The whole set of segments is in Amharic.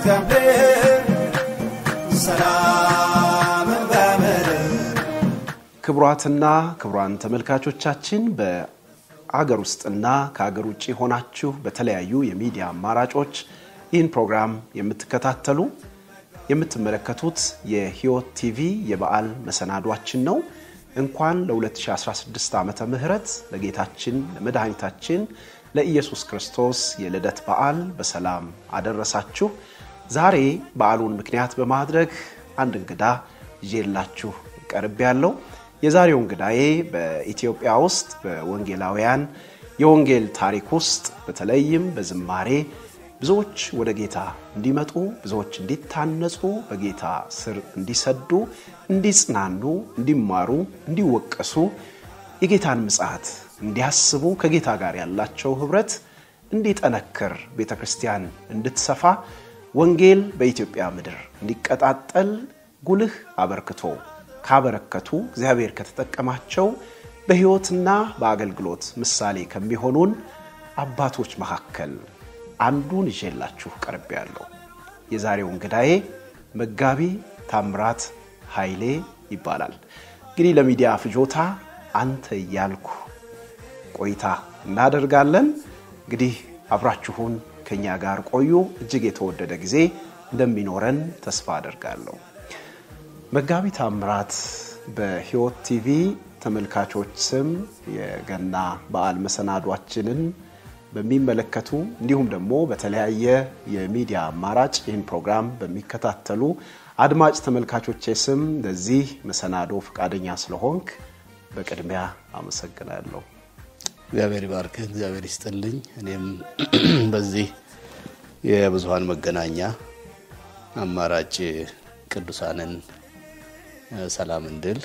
ከምድር ሰላም በምድር ክቡራትና ክቡራን ተመልካቾቻችን በአገር ውስጥና ከአገር ውጭ ሆናችሁ በተለያዩ የሚዲያ አማራጮች ይህን ፕሮግራም የምትከታተሉ የምትመለከቱት የሕይወት ቲቪ የበዓል መሰናዷችን ነው። እንኳን ለ2016 ዓመተ ምህረት ለጌታችን ለመድኃኒታችን ለኢየሱስ ክርስቶስ የልደት በዓል በሰላም አደረሳችሁ። ዛሬ በዓሉን ምክንያት በማድረግ አንድ እንግዳ ይዤላችሁ ቀርብ ያለው የዛሬው እንግዳዬ በኢትዮጵያ ውስጥ በወንጌላውያን የወንጌል ታሪክ ውስጥ በተለይም በዝማሬ ብዙዎች ወደ ጌታ እንዲመጡ ብዙዎች እንዲታነጹ በጌታ ስር እንዲሰዱ እንዲጽናኑ እንዲማሩ እንዲወቀሱ የጌታን ምጽአት እንዲያስቡ ከጌታ ጋር ያላቸው ኅብረት እንዲጠነክር ቤተ ክርስቲያን እንድትሰፋ ወንጌል በኢትዮጵያ ምድር እንዲቀጣጠል ጉልህ አበርክቶ ካበረከቱ እግዚአብሔር ከተጠቀማቸው በሕይወትና በአገልግሎት ምሳሌ ከሚሆኑን አባቶች መካከል አንዱን ይዤላችሁ ቀርብ ያለው የዛሬው እንግዳዬ መጋቢ ታምራት ኃይሌ ይባላል። እንግዲህ ለሚዲያ ፍጆታ አንተ እያልኩ ቆይታ እናደርጋለን። እንግዲህ አብራችሁን ከኛ ጋር ቆዩ። እጅግ የተወደደ ጊዜ እንደሚኖረን ተስፋ አደርጋለሁ። መጋቢ ታምራት በሕይወት ቲቪ ተመልካቾች ስም የገና በዓል መሰናዷችንን በሚመለከቱ እንዲሁም ደግሞ በተለያየ የሚዲያ አማራጭ ይህን ፕሮግራም በሚከታተሉ አድማጭ ተመልካቾቼ ስም ለዚህ መሰናዶ ፈቃደኛ ስለሆንክ በቅድሚያ አመሰግናለሁ። እግዚአብሔር ይባርክህ፣ እግዚአብሔር ይስጥልኝ። እኔም በዚህ የብዙሀን መገናኛ አማራጭ ቅዱሳንን ሰላም እንድል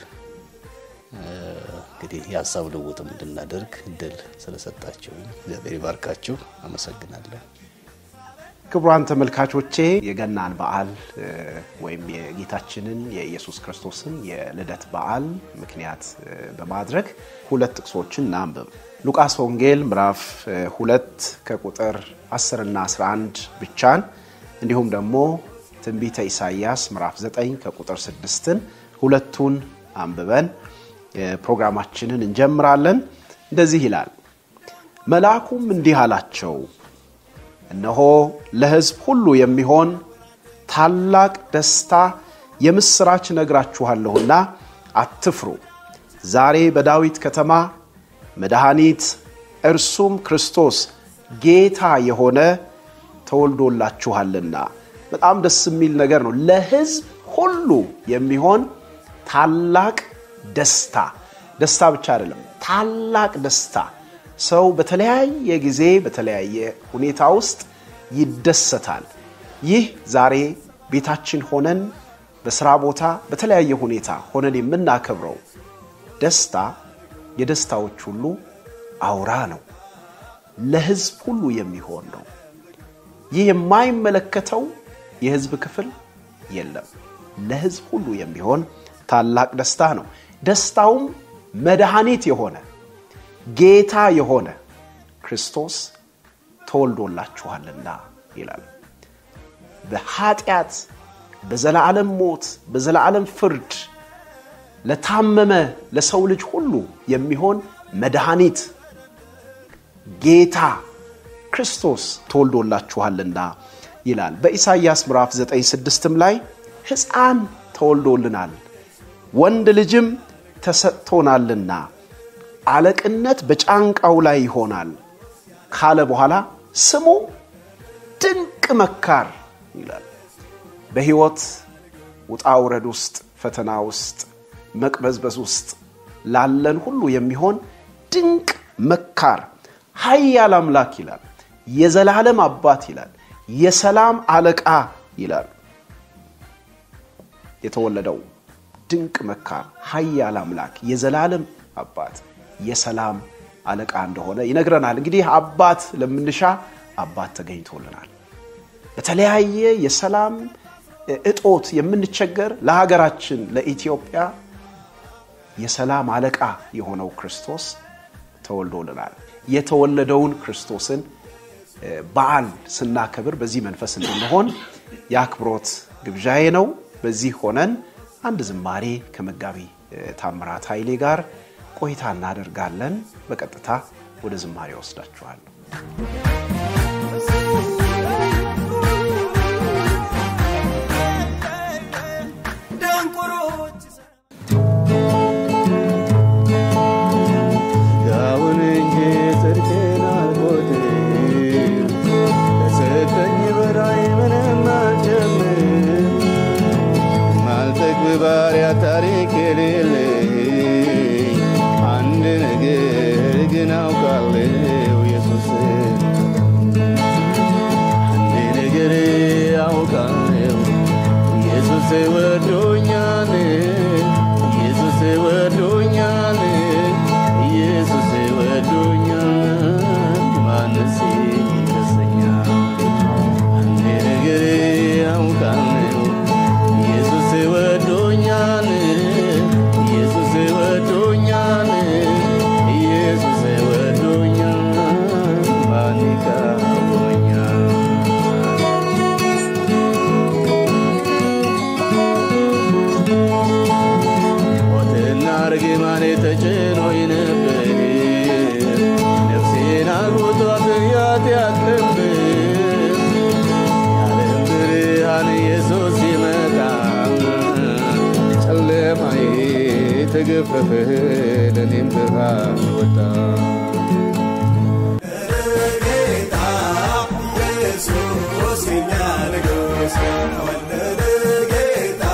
እንግዲህ የሀሳብ ልውውጥም እንድናደርግ እድል ስለሰጣችሁ እግዚአብሔር ይባርካችሁ። አመሰግናለሁ። ክቡራን ተመልካቾቼ የገናን በዓል ወይም የጌታችንን የኢየሱስ ክርስቶስን የልደት በዓል ምክንያት በማድረግ ሁለት ጥቅሶችን እናንብብ። ሉቃስ ወንጌል ምዕራፍ ሁለት ከቁጥር 10 እና 11 ብቻን እንዲሁም ደግሞ ትንቢተ ኢሳይያስ ምዕራፍ 9 ከቁጥር 6ን ሁለቱን አንብበን ፕሮግራማችንን እንጀምራለን። እንደዚህ ይላል። መልአኩም እንዲህ አላቸው፣ እነሆ ለሕዝብ ሁሉ የሚሆን ታላቅ ደስታ የምሥራች ነግራችኋለሁና አትፍሩ። ዛሬ በዳዊት ከተማ መድኃኒት እርሱም ክርስቶስ ጌታ የሆነ ተወልዶላችኋልና። በጣም ደስ የሚል ነገር ነው። ለሕዝብ ሁሉ የሚሆን ታላቅ ደስታ ደስታ ብቻ አይደለም፣ ታላቅ ደስታ። ሰው በተለያየ ጊዜ በተለያየ ሁኔታ ውስጥ ይደሰታል። ይህ ዛሬ ቤታችን ሆነን በስራ ቦታ በተለያየ ሁኔታ ሆነን የምናከብረው ደስታ የደስታዎች ሁሉ አውራ ነው። ለሕዝብ ሁሉ የሚሆን ነው። ይህ የማይመለከተው የሕዝብ ክፍል የለም። ለሕዝብ ሁሉ የሚሆን ታላቅ ደስታ ነው። ደስታውም መድኃኒት የሆነ ጌታ የሆነ ክርስቶስ ተወልዶላችኋልና ይላል። በኃጢአት በዘላለም ሞት በዘላለም ፍርድ ለታመመ ለሰው ልጅ ሁሉ የሚሆን መድኃኒት ጌታ ክርስቶስ ተወልዶላችኋልና ይላል። በኢሳይያስ ምዕራፍ 9፥6ም ላይ ሕፃን ተወልዶልናል ወንድ ልጅም ተሰጥቶናልና አለቅነት በጫንቃው ላይ ይሆናል ካለ በኋላ ስሙ ድንቅ መካር ይላል። በሕይወት ውጣ ውረድ ውስጥ ፈተና ውስጥ መቅበዝበዝ ውስጥ ላለን ሁሉ የሚሆን ድንቅ መካር ኃያል አምላክ ይላል። የዘላለም አባት ይላል። የሰላም አለቃ ይላል። የተወለደው ድንቅ መካር ኃያል አምላክ የዘላለም አባት የሰላም አለቃ እንደሆነ ይነግረናል። እንግዲህ አባት ለምንሻ አባት ተገኝቶልናል። በተለያየ የሰላም እጦት የምንቸገር ለሀገራችን ለኢትዮጵያ የሰላም አለቃ የሆነው ክርስቶስ ተወልዶልናል። የተወለደውን ክርስቶስን በዓል ስናከብር በዚህ መንፈስ እንድንሆን የአክብሮት ግብዣዬ ነው። በዚህ ሆነን አንድ ዝማሬ ከመጋቢ ታምራት ኃይሌ ጋር ቆይታ እናደርጋለን። በቀጥታ ወደ ዝማሬ ወስዳችኋለሁ። ጋውን እንጂ ጽድቄን አልቆጥር ከሰጠኝ በላይ ምንም አልጨምር ማልጠግብ ባሪያ ታሪክ የሌለኝ አንድ ነገር ግን አውቃለሁ ኢየሱስ አንድ ነገር አውቃለሁ ኢየሱስ ወዶኛል ኢየሱስ ወዶኛል ኢየሱስ ወዶኛል ማንስ ይከሰኛል አንድ ነገር አውቃለሁ ኢየሱስ ወዶኛል ኢየሱስ ወዶኛል ኢየሱስ ወዶኛል ማን ይቃወመኛል ሞትና ርግማኔ ተጭኖኝ ነበር ነፍሴን አግብቷት ኃጢአት ቀንበር የዓለም ብርሃን ኢየሱስ ሲመጣ ጨለማዬ ተገፈፈ ለእኔም ብርሃን ወጣ ጌታ ኢየሱስ የኛ ንጉሥ ተወለደ ጌታ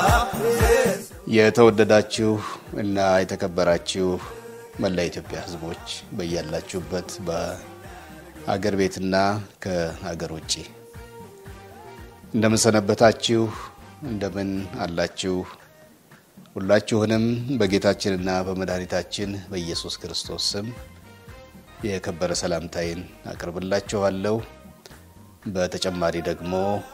የተወደዳችሁ እና የተከበራችሁ መላ ኢትዮጵያ ሕዝቦች በያላችሁበት በአገር ቤትና ከሀገር ውጭ እንደምን ሰነበታችሁ? እንደምን አላችሁ? ሁላችሁንም በጌታችንና በመድኃኒታችን በኢየሱስ ክርስቶስ ስም የከበረ ሰላምታዬን አቅርብላችኋለሁ። በተጨማሪ ደግሞ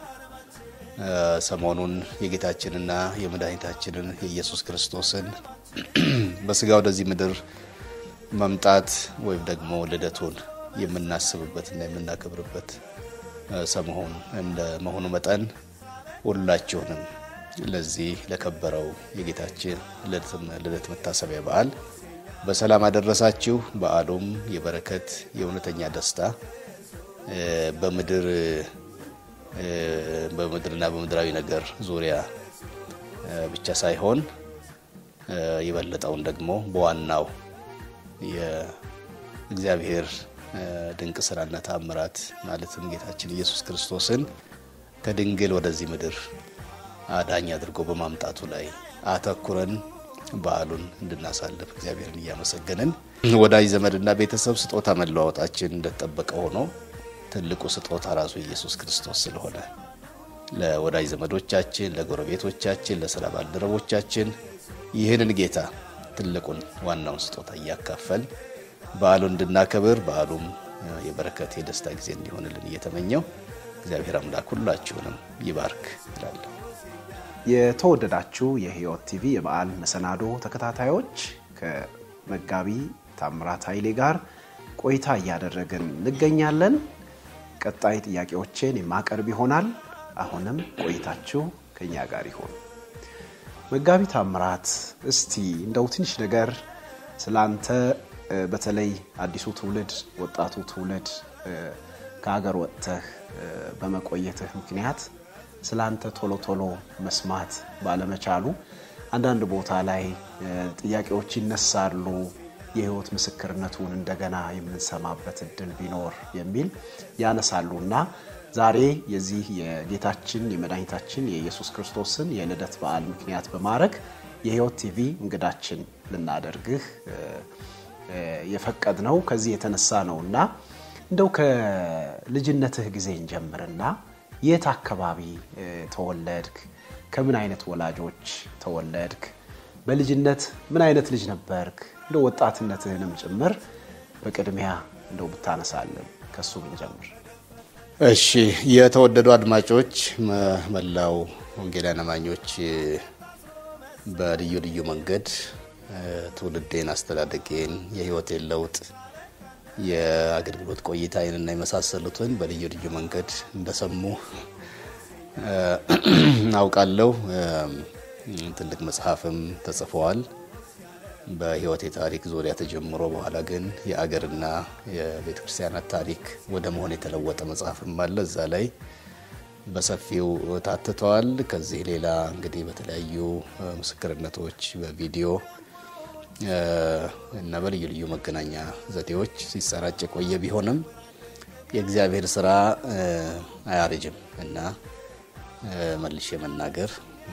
ሰሞኑን የጌታችንና የመድኃኒታችንን የኢየሱስ ክርስቶስን በስጋ ወደዚህ ምድር መምጣት ወይም ደግሞ ልደቱን የምናስብበትና የምናከብርበት ሰሞን እንደ መሆኑ መጠን ሁላችሁንም ለዚህ ለከበረው የጌታችን ልደት መታሰቢያ በዓል በሰላም አደረሳችሁ። በዓሉም የበረከት የእውነተኛ ደስታ በምድር በምድርና በምድራዊ ነገር ዙሪያ ብቻ ሳይሆን የበለጠውን ደግሞ በዋናው የእግዚአብሔር ድንቅ ስራና ተአምራት ማለትም ጌታችን ኢየሱስ ክርስቶስን ከድንግል ወደዚህ ምድር አዳኝ አድርጎ በማምጣቱ ላይ አተኩረን በዓሉን እንድናሳልፍ እግዚአብሔርን እያመሰገንን ወዳጅ ዘመድና ቤተሰብ ስጦታ መለዋወጣችን እንደተጠበቀ ሆኖ ትልቁ ስጦታ ራሱ ኢየሱስ ክርስቶስ ስለሆነ ለወዳጅ ዘመዶቻችን፣ ለጎረቤቶቻችን፣ ለስራ ባልደረቦቻችን ይህንን ጌታ ትልቁን ዋናውን ስጦታ እያካፈል በዓሉን እንድናከብር በዓሉም የበረከት የደስታ ጊዜ እንዲሆንልን እየተመኘው እግዚአብሔር አምላክ ሁላችሁንም ይባርክ እላለሁ። የተወደዳችሁ የሕይወት ቲቪ የበዓል መሰናዶ ተከታታዮች ከመጋቢ ታምራት ኃይሌ ጋር ቆይታ እያደረግን እንገኛለን። ቀጣይ ጥያቄዎቼን የማቀርብ ይሆናል። አሁንም ቆይታችሁ ከኛ ጋር ይሆን። መጋቢ ታምራት እስቲ እንደው ትንሽ ነገር ስላንተ በተለይ አዲሱ ትውልድ ወጣቱ ትውልድ ከሀገር ወጥተህ በመቆየትህ ምክንያት ስላንተ ቶሎ ቶሎ መስማት ባለመቻሉ አንዳንድ ቦታ ላይ ጥያቄዎች ይነሳሉ። የህይወት ምስክርነቱን እንደገና የምንሰማበት እድል ቢኖር የሚል ያነሳሉ እና ዛሬ የዚህ የጌታችን የመድኃኒታችን የኢየሱስ ክርስቶስን የልደት በዓል ምክንያት በማድረግ የሕይወት ቲቪ እንግዳችን ልናደርግህ የፈቀድ ነው ከዚህ የተነሳ ነው እና እንደው ከልጅነትህ ጊዜ እንጀምርና የት አካባቢ ተወለድክ? ከምን አይነት ወላጆች ተወለድክ? በልጅነት ምን አይነት ልጅ ነበርክ? እንደው ወጣትነትህንም ጭምር በቅድሚያ እንደው ብታነሳለን ከሱ ብንጀምር። እሺ የተወደዱ አድማጮች፣ መላው ወንጌላውያን አማኞች በልዩ ልዩ መንገድ ትውልዴን፣ አስተዳደጌን፣ የህይወቴን ለውጥ የአገልግሎት ቆይታዬንና የመሳሰሉትን በልዩ ልዩ መንገድ እንደሰሙ አውቃለሁ። ትልቅ መጽሐፍም ተጽፈዋል በሕይወቴ ታሪክ ዙሪያ ተጀምሮ በኋላ ግን የአገርና የቤተ ክርስቲያናት ታሪክ ወደ መሆን የተለወጠ መጽሐፍም አለ። እዛ ላይ በሰፊው ታትተዋል። ከዚህ ሌላ እንግዲህ በተለያዩ ምስክርነቶች በቪዲዮ እና በልዩ ልዩ መገናኛ ዘዴዎች ሲሰራጭ የቆየ ቢሆንም የእግዚአብሔር ስራ አያረጅም እና መልሼ መናገር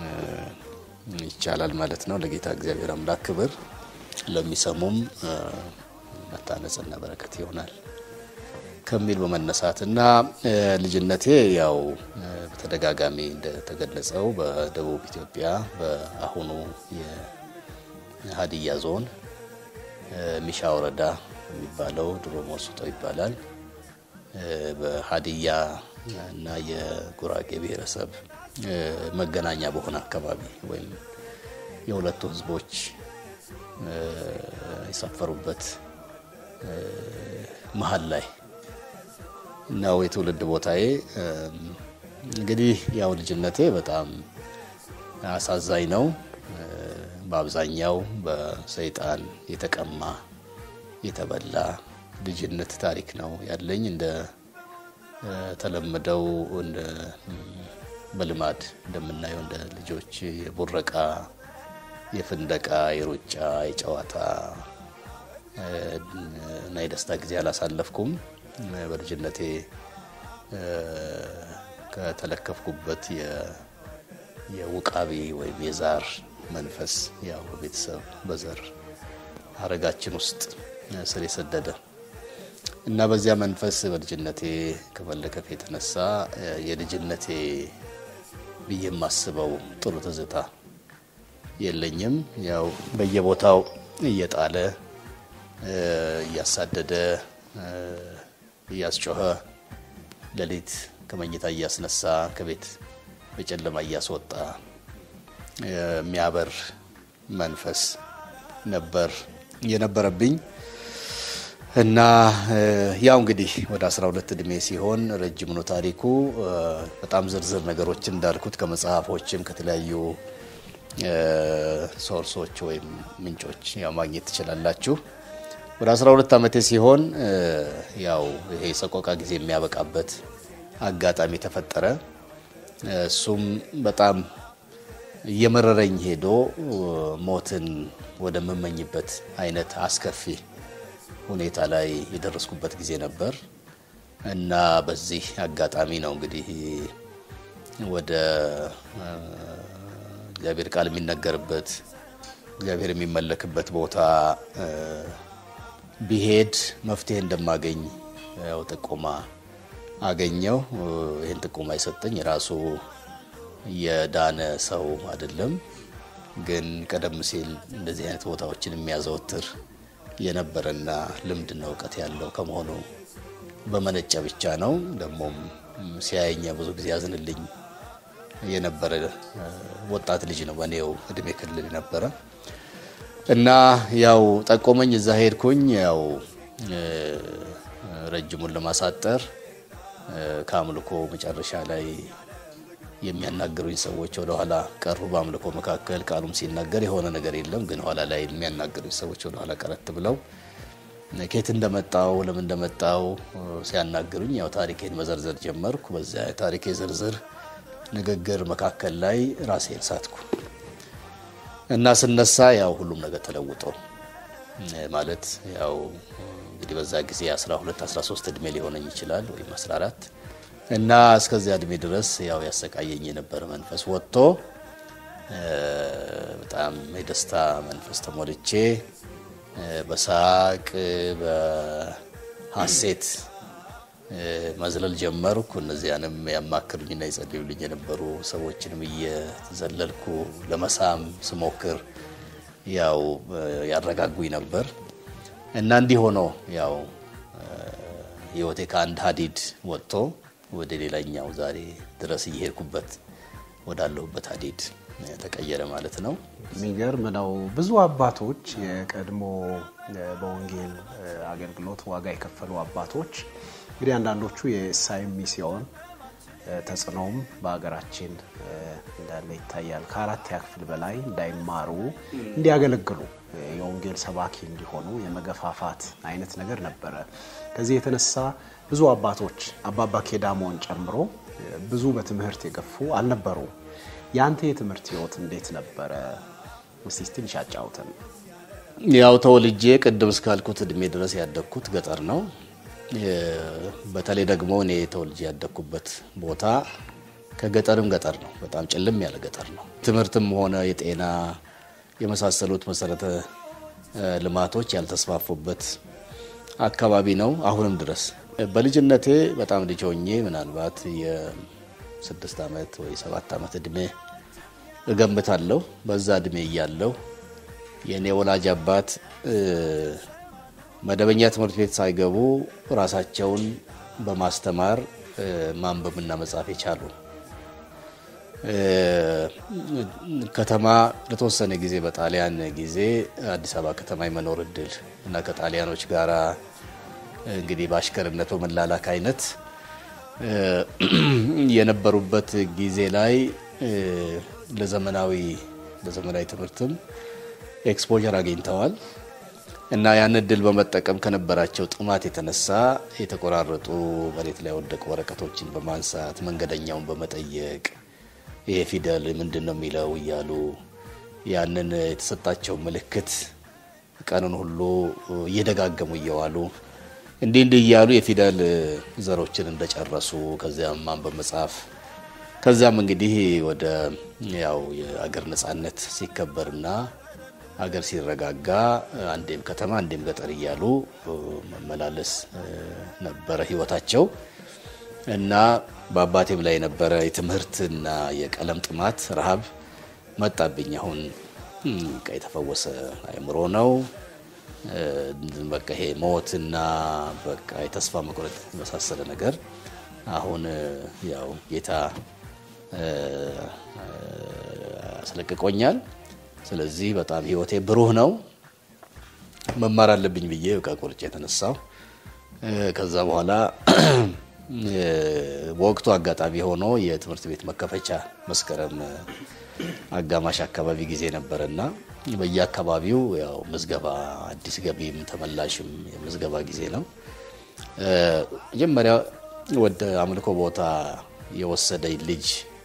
ይቻላል ማለት ነው። ለጌታ እግዚአብሔር አምላክ ክብር፣ ለሚሰሙም መታነጽና በረከት ይሆናል ከሚል በመነሳት እና ልጅነቴ ያው በተደጋጋሚ እንደተገለጸው በደቡብ ኢትዮጵያ በአሁኑ የሀዲያ ዞን ሚሻ ወረዳ የሚባለው ድሮ ሞሱቶ ይባላል። በሀዲያ እና የጉራጌ ብሔረሰብ መገናኛ በሆነ አካባቢ ወይም የሁለቱ ሕዝቦች የሰፈሩበት መሀል ላይ ነው የትውልድ ቦታዬ። እንግዲህ ያው ልጅነቴ በጣም አሳዛኝ ነው። በአብዛኛው በሰይጣን የተቀማ የተበላ ልጅነት ታሪክ ነው ያለኝ። እንደ ተለመደው በልማድ እንደምናየው እንደ ልጆች የቡረቃ፣ የፍንደቃ፣ የሩጫ፣ የጨዋታ እና የደስታ ጊዜ አላሳለፍኩም። በልጅነቴ ከተለከፍኩበት የውቃቢ ወይም የዛር መንፈስ ያው በቤተሰብ በዘር ሀረጋችን ውስጥ ስር የሰደደ እና በዚያ መንፈስ በልጅነቴ ከመለከፍ የተነሳ የልጅነቴ ብዬ የማስበው ጥሩ ትዝታ የለኝም። ያው በየቦታው እየጣለ እያሳደደ እያስጮኸ ሌሊት ከመኝታ እያስነሳ ከቤት በጨለማ እያስወጣ የሚያበር መንፈስ ነበር የነበረብኝ እና ያው እንግዲህ ወደ 12 እድሜ ሲሆን ረጅም ነው ታሪኩ። በጣም ዝርዝር ነገሮችን እንዳልኩት ከመጽሐፎችም ከተለያዩ ሶርሶች ወይም ምንጮች ያው ማግኘት ትችላላችሁ። ወደ 12 ዓመቴ ሲሆን ያው ይሄ ሰቆቃ ጊዜ የሚያበቃበት አጋጣሚ ተፈጠረ። እሱም በጣም እየመረረኝ ሄዶ ሞትን ወደምመኝበት አይነት አስከፊ ሁኔታ ላይ የደረስኩበት ጊዜ ነበር እና በዚህ አጋጣሚ ነው እንግዲህ ወደ እግዚአብሔር ቃል የሚነገርበት እግዚአብሔር የሚመለክበት ቦታ ቢሄድ መፍትሄ እንደማገኝ ያው ጥቆማ አገኘው። ይህን ጥቆማ የሰጠኝ ራሱ የዳነ ሰው አይደለም፣ ግን ቀደም ሲል እንደዚህ አይነት ቦታዎችን የሚያዘወትር የነበረና ልምድና እውቀት ያለው ከመሆኑ በመነጨ ብቻ ነው። ደግሞም ሲያየኝ ብዙ ጊዜ ያዝንልኝ የነበረ ወጣት ልጅ ነው፣ በእኔው እድሜ ክልል ነበረ እና ያው ጠቆመኝ። እዛ ሄድኩኝ። ያው ረጅሙን ለማሳጠር ከአምልኮ መጨረሻ ላይ የሚያናግሩኝ ሰዎች ወደ ኋላ ቀሩ። በአምልኮ መካከል ቃሉም ሲናገር የሆነ ነገር የለም፣ ግን ኋላ ላይ የሚያናግሩኝ ሰዎች ወደ ኋላ ቀረት ብለው ከየት እንደመጣው ለምን እንደመጣው ሲያናግሩኝ ያው ታሪኬን መዘርዘር ጀመርኩ። በዚያ ታሪኬ ዝርዝር ንግግር መካከል ላይ ራሴን ሳትኩ እና ስነሳ ያው ሁሉም ነገር ተለውጦ ማለት ያው እንግዲህ በዛ ጊዜ 12 13 እድሜ ሊሆነኝ ይችላል ወይም 14 እና እስከዚያ እድሜ ድረስ ያው ያሰቃየኝ የነበረ መንፈስ ወጥቶ በጣም የደስታ መንፈስ ተሞልቼ በሳቅ በሐሴት መዝለል ጀመርኩ። እነዚያንም ያማክሩኝና ይጸልዩልኝ የነበሩ ሰዎችንም እየዘለልኩ ለመሳም ስሞክር ያው ያረጋጉኝ ነበር እና እንዲህ ሆኖ ያው ሕይወቴ ከአንድ ሀዲድ ወጥቶ ወደ ሌላኛው ዛሬ ድረስ እየሄድኩበት ወዳለሁበት ሀዲድ ተቀየረ ማለት ነው። የሚገርም ነው። ብዙ አባቶች የቀድሞ በወንጌል አገልግሎት ዋጋ የከፈሉ አባቶች እንግዲህ አንዳንዶቹ የእሳይም ሚስዮን ተጽዕኖም በሀገራችን እንዳለ ይታያል። ከአራተኛ ክፍል በላይ እንዳይማሩ እንዲያገለግሉ የወንጌል ሰባኪ እንዲሆኑ የመገፋፋት አይነት ነገር ነበረ። ከዚህ የተነሳ ብዙ አባቶች አባባ ኬዳሞን ጨምሮ ብዙ በትምህርት የገፉ አልነበሩም። የአንተ የትምህርት ህይወት እንዴት ነበረ? እስቲ ትንሽ አጫውተን። ያው ተወልጄ ቅድም እስካልኩት እድሜ ድረስ ያደግኩት ገጠር ነው። በተለይ ደግሞ እኔ ተወልጄ ያደግኩበት ቦታ ከገጠርም ገጠር ነው። በጣም ጭልም ያለ ገጠር ነው። ትምህርትም ሆነ የጤና የመሳሰሉት መሰረተ ልማቶች ያልተስፋፉበት አካባቢ ነው። አሁንም ድረስ በልጅነቴ በጣም ልጅ ሆኜ ምናልባት የስድስት ዓመት ወይ ሰባት ዓመት እድሜ እገምታለሁ። በዛ እድሜ እያለሁ የእኔ ወላጅ አባት መደበኛ ትምህርት ቤት ሳይገቡ ራሳቸውን በማስተማር ማንበብና መጻፍ የቻሉ ከተማ ለተወሰነ ጊዜ በጣሊያን ጊዜ አዲስ አበባ ከተማ የመኖር እድል እና ከጣሊያኖች ጋራ እንግዲህ በአሽከርነት በመላላክ አይነት የነበሩበት ጊዜ ላይ ለዘመናዊ ለዘመናዊ ትምህርትም ኤክስፖዠር አግኝተዋል እና ያን እድል በመጠቀም ከነበራቸው ጥማት የተነሳ የተቆራረጡ መሬት ላይ የወደቁ ወረቀቶችን በማንሳት መንገደኛውን በመጠየቅ ይሄ ፊደል ምንድን ነው የሚለው እያሉ ያንን የተሰጣቸው ምልክት ቀኑን ሁሉ እየደጋገሙ እየዋሉ እንዲህ እንዲህ እያሉ የፊደል ዘሮችን እንደጨረሱ ከዚያም ማንበብ መጻፍ ከዚያም እንግዲህ ወደ ያው የአገር ነጻነት ሲከበርና አገር ሲረጋጋ አንዴም ከተማ አንዴም ገጠር እያሉ መመላለስ ነበረ ህይወታቸው እና በአባቴም ላይ የነበረ የትምህርትና የቀለም ጥማት ረሃብ መጣብኝ። አሁን የተፈወሰ አእምሮ ነው። በቃ ይሄ ሞትና በቃ የተስፋ መቁረጥ የመሳሰለ ነገር አሁን ያው ጌታ አስለቅቆኛል። ስለዚህ በጣም ህይወቴ ብሩህ ነው። መማር አለብኝ ብዬ በቃ ቆርጬ የተነሳው ከዛ በኋላ በወቅቱ አጋጣሚ ሆኖ የትምህርት ቤት መከፈቻ መስከረም አጋማሽ አካባቢ ጊዜ ነበረና በየአካባቢው ያው ምዝገባ አዲስ ገቢም ተመላሽም የምዝገባ ጊዜ ነው። መጀመሪያ ወደ አምልኮ ቦታ የወሰደኝ ልጅ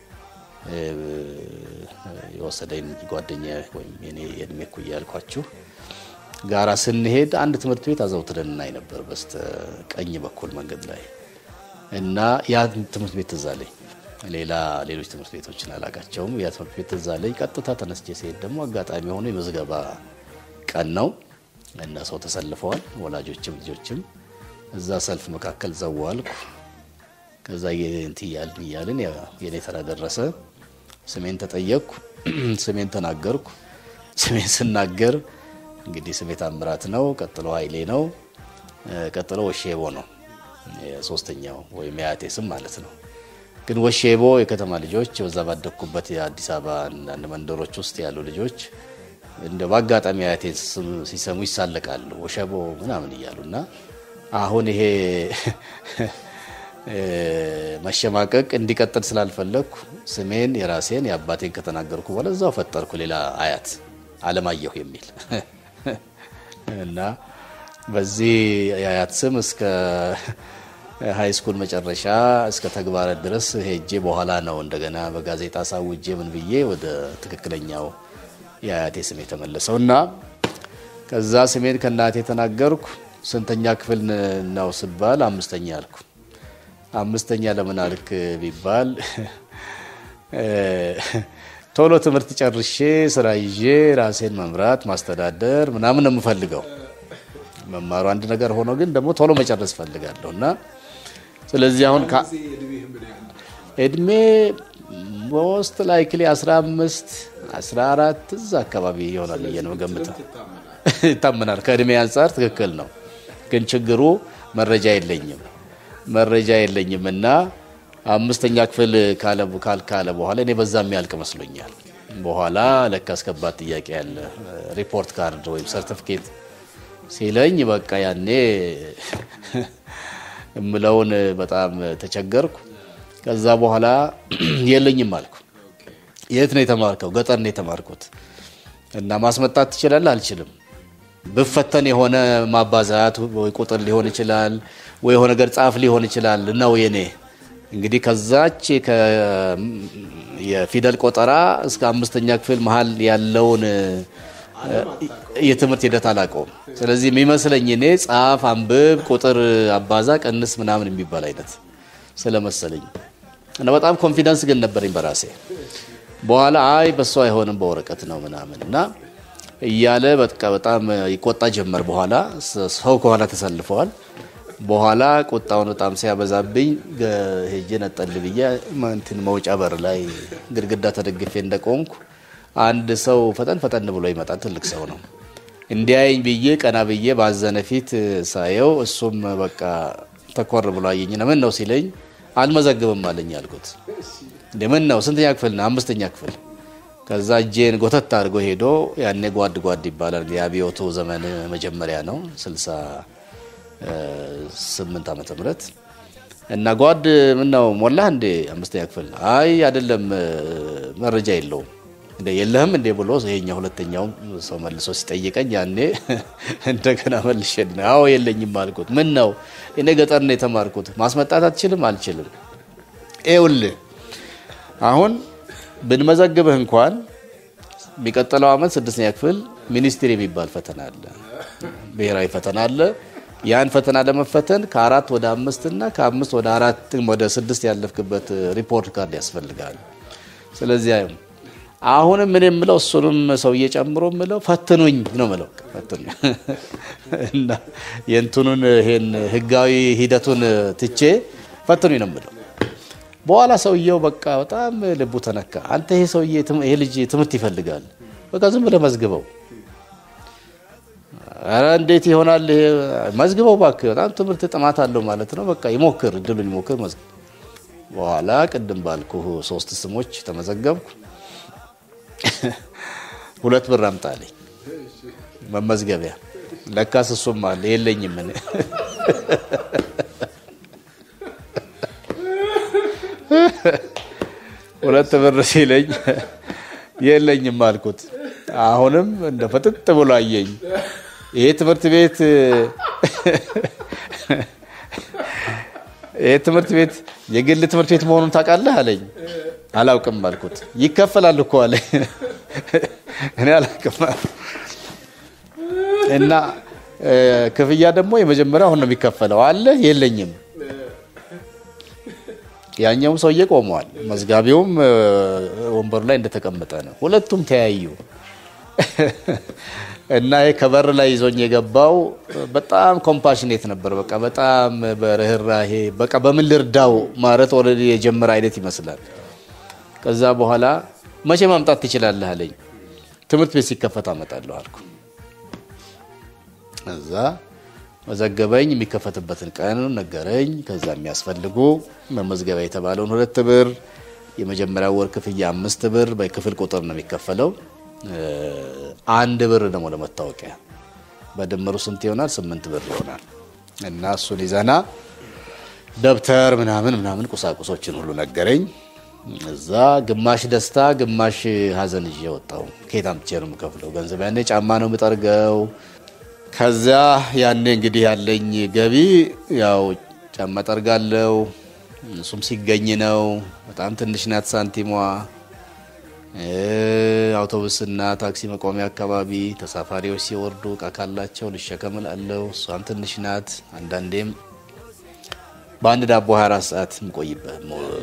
የወሰደኝ ጓደኛ ወይም የኔ የእድሜ እኩያ ያልኳችሁ ጋራ ስንሄድ አንድ ትምህርት ቤት አዘውትረን እናይ ነበር በስተ ቀኝ በኩል መንገድ ላይ እና ያ ትምህርት ቤት ትዝ አለኝ። ሌላ ሌሎች ትምህርት ቤቶችን አላቃቸውም። ያ ትምህርት ቤት ትዝ አለኝ። ቀጥታ ተነስቼ ሲሄድ ደግሞ አጋጣሚ ሆኖ የምዝገባ ቀን ነው እና ሰው ተሰልፈዋል፣ ወላጆችም ልጆችም። እዛ ሰልፍ መካከል ዘዋልኩ። ከዛ እንትን እያልን እያልን የኔ ተራ ደረሰ። ስሜን ተጠየቅኩ። ስሜን ተናገርኩ። ስሜን ስናገር እንግዲህ ስሜ ታምራት ነው። ቀጥሎ ኃይሌ ነው። ቀጥሎ ወሼቦ ነው ሶስተኛው ወይም የአያቴ ስም ማለት ነው። ግን ወሼቦ የከተማ ልጆች በዛ ባደግኩበት የአዲስ አበባ አንዳንድ መንደሮች ውስጥ ያሉ ልጆች እንደ በአጋጣሚ አያቴን ስም ሲሰሙ ይሳለቃሉ። ወሸቦ ምናምን እያሉ እና አሁን ይሄ መሸማቀቅ እንዲቀጥል ስላልፈለግኩ ስሜን የራሴን የአባቴን ከተናገርኩ በኋላ እዛው ፈጠርኩ ሌላ አያት አለማየሁ የሚል እና በዚህ የአያት ስም እስከ ሀይ ስኩል መጨረሻ እስከ ተግባረ ድረስ ሄጄ በኋላ ነው እንደገና በጋዜጣ ሳውጄ ምን ብዬ ወደ ትክክለኛው የአያቴ ስም የተመለሰው እና ከዛ ስሜን ከእናቴ ተናገርኩ። ስንተኛ ክፍል ነው ስባል አምስተኛ አልኩ። አምስተኛ ለምን አልክ ቢባል ቶሎ ትምህርት ጨርሼ ስራ ይዤ ራሴን መምራት ማስተዳደር ምናምን ነው የምፈልገው። መማሩ አንድ ነገር ሆኖ ግን ደግሞ ቶሎ መጨረስ እፈልጋለሁ እና ስለዚህ አሁን እድሜ ሞስት ላይክሊ 15 14 እዛ አካባቢ ይሆናል ብዬ ነው ገምተው። ይታመናል። ከእድሜ አንጻር ትክክል ነው። ግን ችግሩ መረጃ የለኝም መረጃ የለኝም እና አምስተኛ ክፍል ካለ በኋላ እኔ በዛ የሚያልቅ መስሎኛል። በኋላ ለካ አስከባት ጥያቄ ያለ ሪፖርት ካርድ ወይም ሰርቲፊኬት ሲለኝ በቃ ያኔ እምለውን በጣም ተቸገርኩ። ከዛ በኋላ የለኝም አልኩ። የት ነው የተማርከው? ገጠር ነው የተማርኩት። እና ማስመጣት ትችላለህ? አልችልም። ብፈተን የሆነ ማባዛት ወይ ቁጥር ሊሆን ይችላል ወይ የሆነ ነገር ጻፍ ሊሆን ይችላል ነው የኔ እንግዲህ ከዛች ከ- የፊደል ቆጠራ እስከ አምስተኛ ክፍል መሀል ያለውን የትምህርት ሂደት አላውቀውም። ስለዚህ የሚመስለኝ እኔ ጻፍ፣ አንብብ፣ ቁጥር አባዛ፣ ቀንስ ምናምን የሚባል አይነት ስለመሰለኝ እና በጣም ኮንፊደንስ ግን ነበረኝ በራሴ። በኋላ አይ በሱ አይሆንም በወረቀት ነው ምናምን እና እያለ በቃ በጣም ይቆጣ ጀመር። በኋላ ሰው ከኋላ ተሰልፈዋል። በኋላ ቁጣውን በጣም ሲያበዛብኝ ገ- ሄጄ ነጠል ብዬ እንትን መውጫ በር ላይ ግድግዳ ተደግፌ እንደቆምኩ አንድ ሰው ፈጠን ፈጠን ብሎ ይመጣል። ትልቅ ሰው ነው። እንዲያየኝ ብዬ ቀና ብዬ ባዘነ ፊት ሳየው እሱም በቃ ተኮር ብሎ አየኝና ምን ነው ሲለኝ አልመዘግብም አለኝ አልኩት። እንደ ምን ነው ስንተኛ ክፍል ነው? አምስተኛ ክፍል። ከዛ እጄን ጎተት አድርጎ ሄዶ ያኔ ጓድ ጓድ ይባላል የአብዮቱ ዘመን መጀመሪያ ነው ስልሳ ስምንት ዓመተ ምህረት እና ጓድ ምን ነው ሞላህ እንዴ አምስተኛ ክፍል? አይ አይደለም መረጃ የለውም እንደ የለህም እንዴ ብሎ ይሄኛው ሁለተኛውም ሰው መልሶ ሲጠይቀኝ ያኔ እንደገና መልሼ አዎ የለኝም አልኩት። ምን ነው እኔ ገጠር ነው የተማርኩት ማስመጣት አትችልም? አልችልም። ይኸውልህ አሁን ብንመዘግብህ እንኳን የሚቀጥለው ዓመት ስድስተኛ ክፍል ሚኒስትሪ የሚባል ፈተና አለ፣ ብሔራዊ ፈተና አለ። ያን ፈተና ለመፈተን ከአራት ወደ አምስት እና ከአምስት ወደ አራት ወደ ስድስት ያለፍክበት ሪፖርት ካርድ ያስፈልጋል። ስለዚህ አሁንም ምን የምለው እሱንም ሰውዬ ጨምሮ የምለው ፈትኑኝ ነው የምለው። ፈትኑኝ እና የእንትኑን ይሄን ህጋዊ ሂደቱን ትቼ ፈትኑኝ ነው የምለው። በኋላ ሰውየው በቃ በጣም ልቡ ተነካ። አንተ ይሄ ሰውዬ ይሄ ልጅ ትምህርት ይፈልጋል፣ በቃ ዝም ብለህ መዝግበው። ኧረ እንዴት ይሆናል? ይሄ መዝግበው እባክህ፣ በጣም ትምህርት ጥማት አለው ማለት ነው። በቃ ይሞክር፣ እድሉን ይሞክር። መዝግብ። በኋላ ቅድም ባልኩህ ሶስት ስሞች ተመዘገብኩ። ሁለት ብር አምጣልኝ መመዝገቢያ። ለካስ እሱም አለ የለኝም እኔ ሁለት ብር ሲለኝ የለኝም አልኩት። አሁንም እንደ ፈጥጥ ብሎ አየኝ። ይሄ ትምህርት ቤት ይሄ ትምህርት ቤት የግል ትምህርት ቤት መሆኑን ታውቃለህ አለኝ። አላውቅም አልኩት። ይከፈላል እኮ አለኝ። እኔ አላውቅም እና ክፍያ ደግሞ የመጀመሪያ አሁን ነው የሚከፈለው አለ የለኝም ያኛውም ሰውዬ ቆመዋል። መዝጋቢውም ወንበሩ ላይ እንደተቀመጠ ነው። ሁለቱም ተያዩ እና ከበር ላይ ይዞኝ የገባው በጣም ኮምፓሽኔት ነበር። በቃ በጣም በርህራሄ በቃ በምን ልርዳው ማለት ኦልሬዲ የጀመረ አይነት ይመስላል። ከዛ በኋላ መቼ ማምጣት ትችላለህ አለኝ። ትምህርት ቤት ሲከፈት አመጣለሁ አልኩ። እዛ መዘገበኝ። የሚከፈትበትን ቀን ነገረኝ። ከዛ የሚያስፈልጉ መመዝገቢያ የተባለውን ሁለት ብር፣ የመጀመሪያው ወር ክፍያ አምስት ብር በክፍል ቁጥር ነው የሚከፈለው። አንድ ብር ደግሞ ለመታወቂያ በድምሩ ስንት ይሆናል? ስምንት ብር ይሆናል። እና እሱን ይዘና ደብተር ምናምን ምናምን ቁሳቁሶችን ሁሉ ነገረኝ። እዛ ግማሽ ደስታ ግማሽ ሐዘን ይዤ ወጣሁ። ከየት አምጥቼ ነው የምከፍለው ገንዘብ? ያኔ ጫማ ነው የምጠርገው ከዚያ ያኔ እንግዲህ ያለኝ ገቢ ያው ጫማ ጠርጋለው። እሱም ሲገኝ ነው። በጣም ትንሽ ናት ሳንቲሟ። አውቶቡስና ታክሲ መቆሚያ አካባቢ ተሳፋሪዎች ሲወርዱ እቃ ካላቸው ልሸከም እላለሁ። እሷም ትንሽ ናት። አንዳንዴም በአንድ ዳቦ 24 ሰዓት የምቆይበት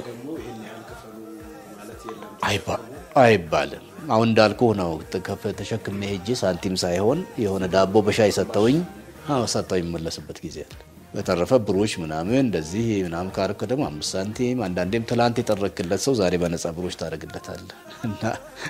አይባልም። አሁን እንዳልኩ ነው። ተሸክሜ ሄጄ ሳንቲም ሳይሆን የሆነ ዳቦ በሻይ ሰጠውኝ ሰጠው የሚመለስበት ጊዜ አለ። በተረፈ ብሮች ምናምን እንደዚህ ምናምን ካረከ ደግሞ አምስት ሳንቲም አንዳንዴም ትላንት የጠረክለት ሰው ዛሬ በነፃ ብሮች ታደርግለታለ እና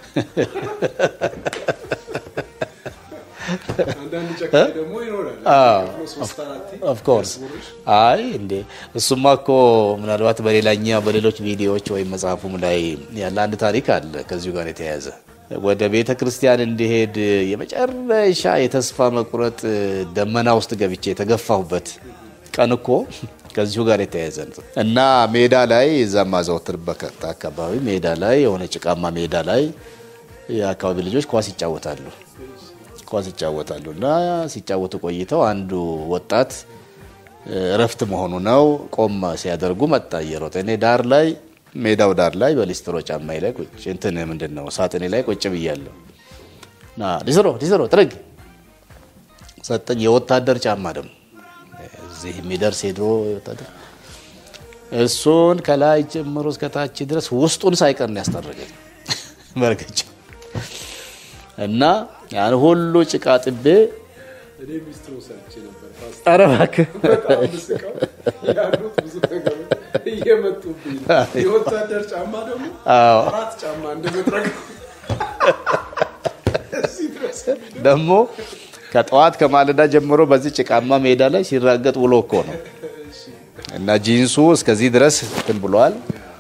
ኦፍኮርስ አይ እንዴ እሱማ እኮ ምናልባት በሌላኛ በሌሎች ቪዲዮዎች ወይም መጽሐፉም ላይ ያለ አንድ ታሪክ አለ ከዚሁ ጋር የተያያዘ ወደ ቤተ ክርስቲያን እንዲሄድ የመጨረሻ የተስፋ መቁረጥ ደመና ውስጥ ገብቼ የተገፋሁበት ቀን እኮ ከዚሁ ጋር የተያያዘ ነው እና ሜዳ ላይ እዛ ማዘወትርበት አካባቢ ሜዳ ላይ የሆነ ጭቃማ ሜዳ ላይ የአካባቢ ልጆች ኳስ ይጫወታሉ ኳስ ይጫወታሉ እና ሲጫወቱ ቆይተው አንዱ ወጣት እረፍት መሆኑ ነው ቆም ሲያደርጉ መጣ እየሮጠ እኔ ዳር ላይ ሜዳው ዳር ላይ በሊስትሮ ጫማዬ ላይ ቁጭ እንትን ምንድን ነው ሳጥኔ ላይ ቁጭ ብያለሁ ና ሊስትሮ ሊስትሮ ጥርግ ሰጠኝ የወታደር ጫማ ደግሞ እዚህ የሚደርስ የድሮ ወታደር እሱን ከላይ ጀምሮ እስከታች ድረስ ውስጡን ሳይቀር ነው ያስጠረገኝ መርገጫ እና ያን ሁሉ ጭቃ ጥቤ እኔ ሚስትሮ ሰርቼ ነበር ፓስታ ኧረ እባክህ በጣም ምስቀው ያሉት ብዙ ነገሮች እየመጡብኝ ነው። የወታደር ጫማ ደግሞ አዎ አራት ጫማ እንደመጥረግ እዚህ ድረስ ደግሞ ከጠዋት ከማለዳ ጀምሮ በዚህ ጭቃማ ሜዳ ላይ ሲራገጥ ውሎ እኮ ነው እና ጂንሱ እስከዚህ ድረስ እንትን ብሏል።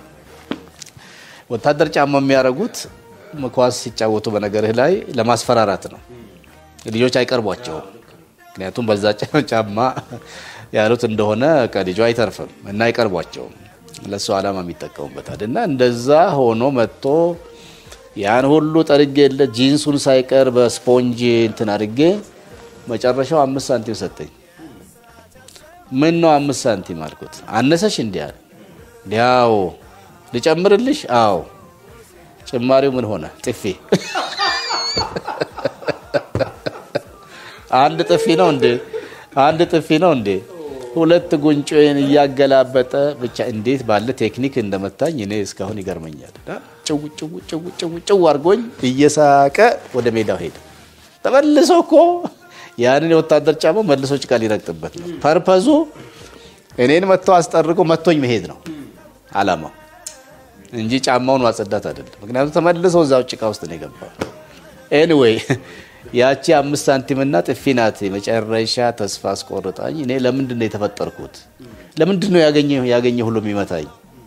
ወታደር ጫማ የሚያደርጉት ኳስ ሲጫወቱ በነገርህ ላይ ለማስፈራራት ነው። ልጆች አይቀርቧቸውም። ምክንያቱም በዛ ጫማ ያሉት እንደሆነ ከልጁ አይተርፍም እና አይቀርቧቸውም። ለሱ ዓላማ የሚጠቀሙበታል እና እንደዛ ሆኖ መጥቶ ያን ሁሉ ጠርጌ የለ ጂንሱን ሳይቀር በስፖንጅ እንትን አድርጌ መጨረሻው አምስት ሳንቲም ሰጠኝ። ምን ነው አምስት ሳንቲም አልኩት። አነሰሽ እንዲህ አለ። እንዲያው ልጨምርልሽ? አዎ። ጭማሪው ምን ሆነ? ጥፊ። አንድ ጥፊ ነው እንዴ? አንድ ጥፊ ነው እንዴ? ሁለት ጉንጮን እያገላበጠ ብቻ እንዴት ባለ ቴክኒክ እንደመታኝ እኔ እስካሁን ይገርመኛል። ጭው ጭው ጭው ጭው ጭው አድርጎኝ እየሳቀ ወደ ሜዳው ሄደ። ተመልሶ እኮ ያንን የወታደር ጫማ መልሶ ጭቃ ሊረግጥበት ነው። ፐርፐዙ እኔን መጥቶ አስጠርጎ መጥቶኝ መሄድ ነው አላማው እንጂ ጫማውን ማጸዳት አይደለም። ምክንያቱም ተመልሶ እዛው ጭቃ ውስጥ ነው የገባው። ኤኒዌይ ያቺ አምስት ሳንቲምና ጥፊ ናት የመጨረሻ ተስፋ አስቆርጣኝ። እኔ ለምንድን ነው የተፈጠርኩት? ለምንድን ነው ያገኘ ያገኘ ሁሉ የሚመታኝ?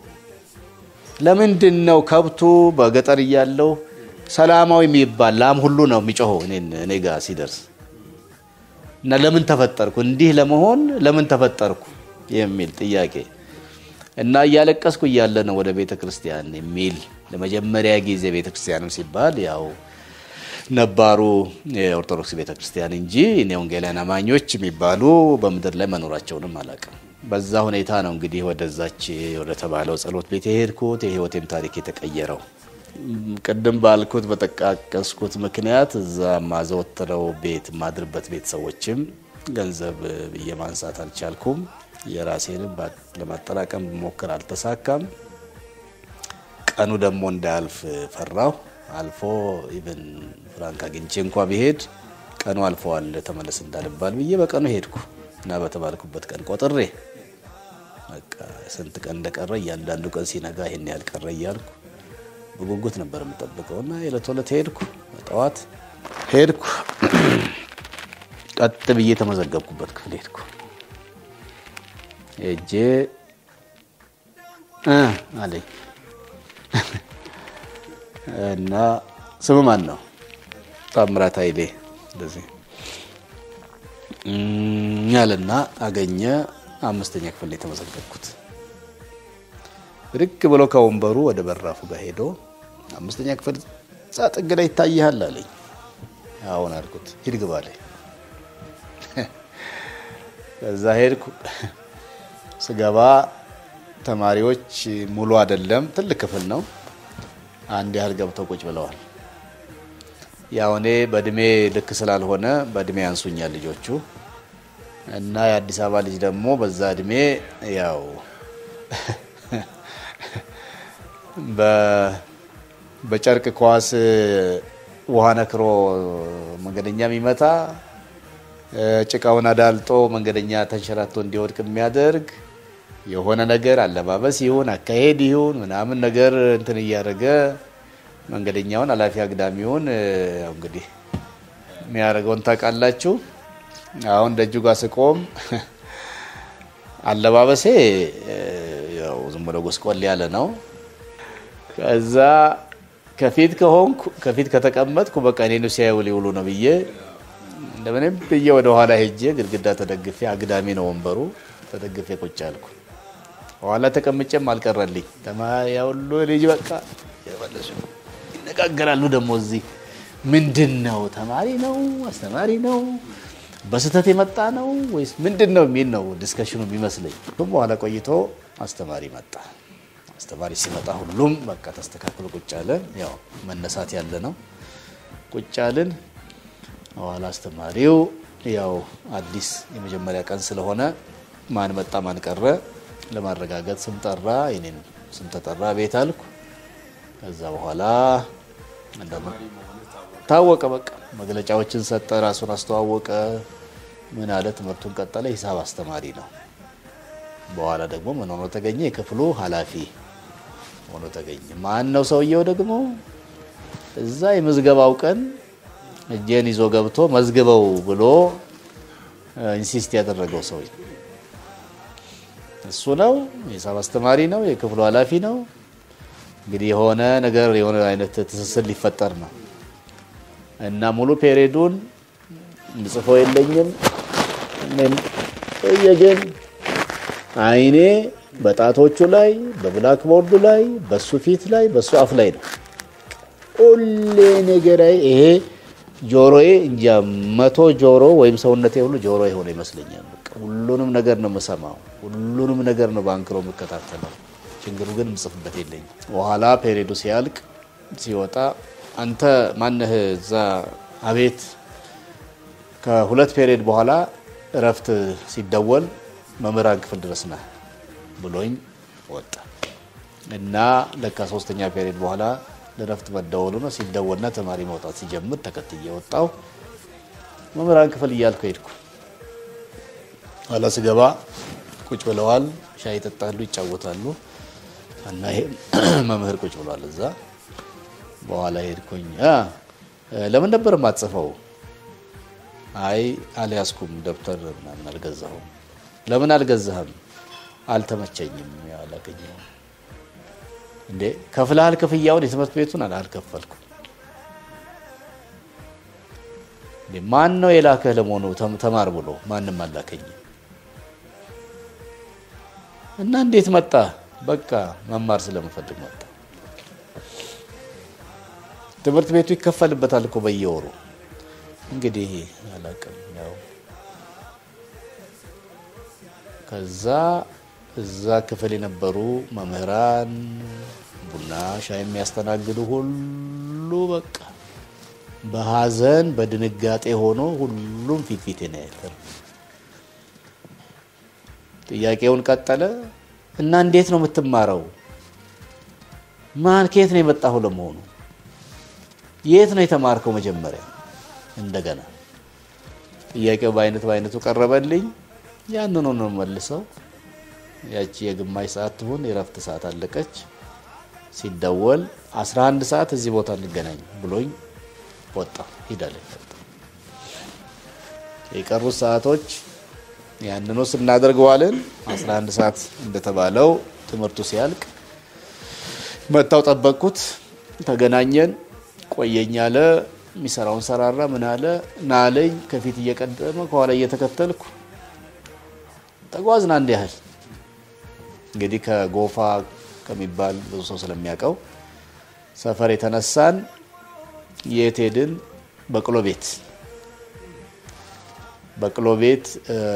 ለምንድን ነው ከብቱ በገጠር እያለው ሰላማዊ የሚባል ላም ሁሉ ነው የሚጮኸው እኔ ጋር ሲደርስ እና ለምን ተፈጠርኩ? እንዲህ ለመሆን ለምን ተፈጠርኩ የሚል ጥያቄ እና እያለቀስኩ እያለ ነው ወደ ቤተ ክርስቲያን የሚል ለመጀመሪያ ጊዜ ቤተ ክርስቲያንም ሲባል ያው ነባሩ የኦርቶዶክስ ቤተ ክርስቲያን እንጂ እኔ ወንጌላውያን አማኞች የሚባሉ በምድር ላይ መኖራቸውንም አላውቅም። በዛ ሁኔታ ነው እንግዲህ ወደዛች ወደ ተባለው ጸሎት ቤት የሄድኩት የህይወቴም ታሪክ የተቀየረው። ቅድም ባልኩት በጠቃቀስኩት ምክንያት እዛ ማዘወትረው ቤት ማድርበት ቤተሰቦችም ገንዘብ ብዬ ማንሳት አልቻልኩም። የራሴንም ለማጠራቀም ሞክር አልተሳካም። ቀኑ ደግሞ እንዳያልፍ ፈራሁ። አልፎ ኢቨን ፍራንክ አግኝቼ እንኳ ብሄድ ቀኑ አልፈዋል ተመለስ እንዳልባል ብዬ በቀኑ ሄድኩ እና በተባልኩበት ቀን ቆጥሬ በቃ ስንት ቀን እንደቀረ እያንዳንዱ ቀን ሲነጋ ይሄን ያህል ቀረ እያልኩ በጉጉት ነበር የምጠብቀው እና የዕለት ዕለት ሄድኩ። ጠዋት ሄድኩ፣ ቀጥ ብዬ የተመዘገብኩበት ክፍል ሄድኩ። ሄጄ እ አለኝ እና ስም ማን ነው? ታምራት ኃይሌ እንደዚህ ያለና አገኘ። አምስተኛ ክፍል ነው የተመዘገብኩት። ብድግ ብሎ ከወንበሩ ወደ በራፉ ጋር ሄዶ አምስተኛ ክፍል እዛ ጥግ ላይ ይታይሃል አለኝ። አሁን አልኩት። ሂድ ግባ አለኝ። ከዛ ሄድኩ። ስገባ ተማሪዎች ሙሉ አይደለም፣ ትልቅ ክፍል ነው። አንድ ያህል ገብተው ቁጭ ብለዋል። ያው እኔ በእድሜ ልክ ስላልሆነ በእድሜ ያንሱኛል ልጆቹ እና የአዲስ አበባ ልጅ ደግሞ በዛ እድሜ ያው በጨርቅ ኳስ ውሃ ነክሮ መንገደኛ የሚመታ ጭቃውን አዳልጦ መንገደኛ ተንሸራቶ እንዲወድቅ የሚያደርግ የሆነ ነገር አለባበስ ይሁን አካሄድ ይሁን ምናምን ነገር እንትን እያደረገ መንገደኛውን አላፊ አግዳሚውን ያው እንግዲህ የሚያደርገውን ታውቃላችሁ። አሁን ደጁ ጋር ስቆም አለባበሴ ያው ዝም ብሎ ጎስቆል ያለ ነው። ከዛ ከፊት ከሆንኩ ከፊት ከተቀመጥኩ በቃ እኔን ሲያዩ ሊውሉ ነው ብዬ እንደምንም ብዬ ወደ ኋላ ሄጄ ግድግዳ ተደግፌ አግዳሚ ነው ወንበሩ ተደግፌ ቁጭ አልኩ። ኋላ ተቀምጬም አልቀረልኝ። ተማሪያ ሁሉ ልጅ በቃ የመለሱ ይነጋገራሉ። ደግሞ እዚህ ምንድን ነው ተማሪ ነው አስተማሪ ነው በስህተት የመጣ ነው ወይስ ምንድን ነው የሚል ነው ዲስከሽኑ የሚመስለኝ። ግን በኋላ ቆይቶ አስተማሪ መጣ። አስተማሪ ሲመጣ ሁሉም በቃ ተስተካክሎ ቁጭ አለ። ያው መነሳት ያለ ነው። ቁጭ አልን። በኋላ አስተማሪው ያው አዲስ የመጀመሪያ ቀን ስለሆነ ማን መጣ ማን ቀረ ለማረጋገጥ ስም ጠራ። የኔን ስም ተጠራ። ቤት አልኩ። ከዛ በኋላ እንደምን ታወቀ። በቃ መግለጫዎችን ሰጠ፣ ራሱን አስተዋወቀ። ምን አለ፣ ትምህርቱን ቀጠለ። ሂሳብ አስተማሪ ነው። በኋላ ደግሞ ምን ሆኖ ተገኘ? የክፍሉ ኃላፊ ሆኖ ተገኘ። ማን ነው ሰውየው? ደግሞ እዛ የምዝገባው ቀን እጄን ይዞ ገብቶ መዝግበው ብሎ ኢንሲስት ያደረገው ሰው እሱ ነው። የሂሳብ አስተማሪ ነው። የክፍሉ ኃላፊ ነው። እንግዲህ የሆነ ነገር የሆነ አይነት ትስስር ሊፈጠር ነው እና ሙሉ ፔሬዱን ምጽፈው የለኝም ምን ግን አይኔ በጣቶቹ ላይ በብላክ ቦርዱ ላይ በሱ ፊት ላይ በሱ አፍ ላይ ነው። ሁሌ ነገራይ ይሄ ጆሮዬ እንጃ መቶ ጆሮ ወይም ሰውነቴ ሁሉ ጆሮ የሆነ ይመስለኛል። በቃ ሁሉንም ነገር ነው የምሰማው፣ ሁሉንም ነገር ነው በአንክሮ የምከታተለው። ችግሩ ግን ምጽፍበት የለኝም። በኋላ ፔሬዱ ሲያልቅ ሲወጣ አንተ ማነህ እዛ አቤት ከሁለት ፔሬድ በኋላ እረፍት ሲደወል መምህራን ክፍል ድረስ ነህ ብሎኝ ወጣ እና ለካ ሶስተኛ ፔሬድ በኋላ ለእረፍት መደወሉ ነው። ሲደወልና ተማሪ መውጣት ሲጀምር ተከትዬ ወጣው። መምህራን ክፍል እያልኩ ሄድኩ። ኋላ ስገባ ቁጭ ብለዋል። ሻይ ይጠጣሉ፣ ይጫወታሉ እና ይሄ መምህር ቁጭ ብሏል እዛ። በኋላ ሄድኩኝ። ለምን ነበር የማትጽፈው? አይ አልያዝኩም፣ ደብተር ምናምን አልገዛሁም። ለምን አልገዛህም? አልተመቸኝም፣ አላገኘሁም። እንዴ ከፍለሃል? ክፍያውን የትምህርት ቤቱን አልከፈልኩም። ማን ነው የላከህ ለመሆኑ ተማር ብሎ? ማንም አላከኝም። እና እንዴት መጣ? በቃ መማር ስለምፈልግ መጣ። ትምህርት ቤቱ ይከፈልበታል እኮ በየወሩ እንግዲህ አላውቅም። ያው ከዛ እዛ ክፍል የነበሩ መምህራን ቡና ሻይ የሚያስተናግዱ ሁሉ በቃ በሀዘን በድንጋጤ ሆኖ ሁሉም ፊት ፊት ነው ያለ። ጥያቄውን ቀጠለ እና እንዴት ነው የምትማረው? ማን ከየት ነው የመጣሁ ለመሆኑ? የት ነው የተማርከው? መጀመሪያ እንደገና ጥያቄው በአይነት በአይነቱ ቀረበልኝ። ያንኑ ነው መልሰው። ያቺ የግማሽ ሰዓት ትሁን የረፍት ሰዓት አለቀች። ሲደወል 11 ሰዓት እዚህ ቦታ እንገናኝ ብሎኝ ወጣ ሂዳለኝ። የቀሩት ሰዓቶች ያንኑ ስናደርገዋለን። 11 ሰዓት እንደተባለው ትምህርቱ ሲያልቅ መታው ጠበቅኩት። ተገናኘን። ቆየኝ አለ። የሚሰራውን ሰራራ ምን አለ ናለኝ። ከፊት እየቀደመ ከኋላ እየተከተልኩ ተጓዝን። አንድ ያህል እንግዲህ ከጎፋ ከሚባል ብዙ ሰው ስለሚያውቀው ሰፈር የተነሳን የት ሄድን? በቅሎ ቤት በቅሎ ቤት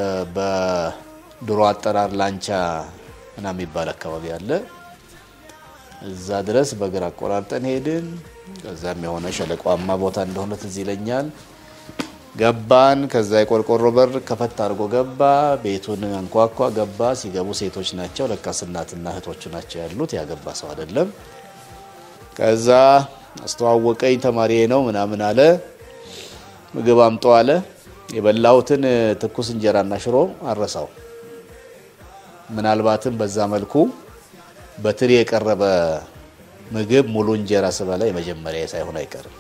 በድሮ አጠራር ላንቻ እና የሚባል አካባቢ አለ። እዛ ድረስ በእግር አቆራርጠን ሄድን። ከዛም የሆነ ሸለቋማ ቦታ እንደሆነ ትዝ ይለኛል። ገባን። ከዛ የቆርቆሮ በር ከፈት አድርጎ ገባ። ቤቱን አንኳኳ። ገባ። ሲገቡ ሴቶች ናቸው። ለካስ እናትና እህቶቹ ናቸው ያሉት። ያገባ ሰው አይደለም። ከዛ አስተዋወቀኝ። ተማሪ ነው ምናምን አለ። ምግብ አምጦ አለ። የበላሁትን ትኩስ እንጀራና ሽሮ አረሳው። ምናልባትም በዛ መልኩ በትሪ የቀረበ ምግብ ሙሉ እንጀራ ስበላ የመጀመሪያ ሳይሆን አይቀርም።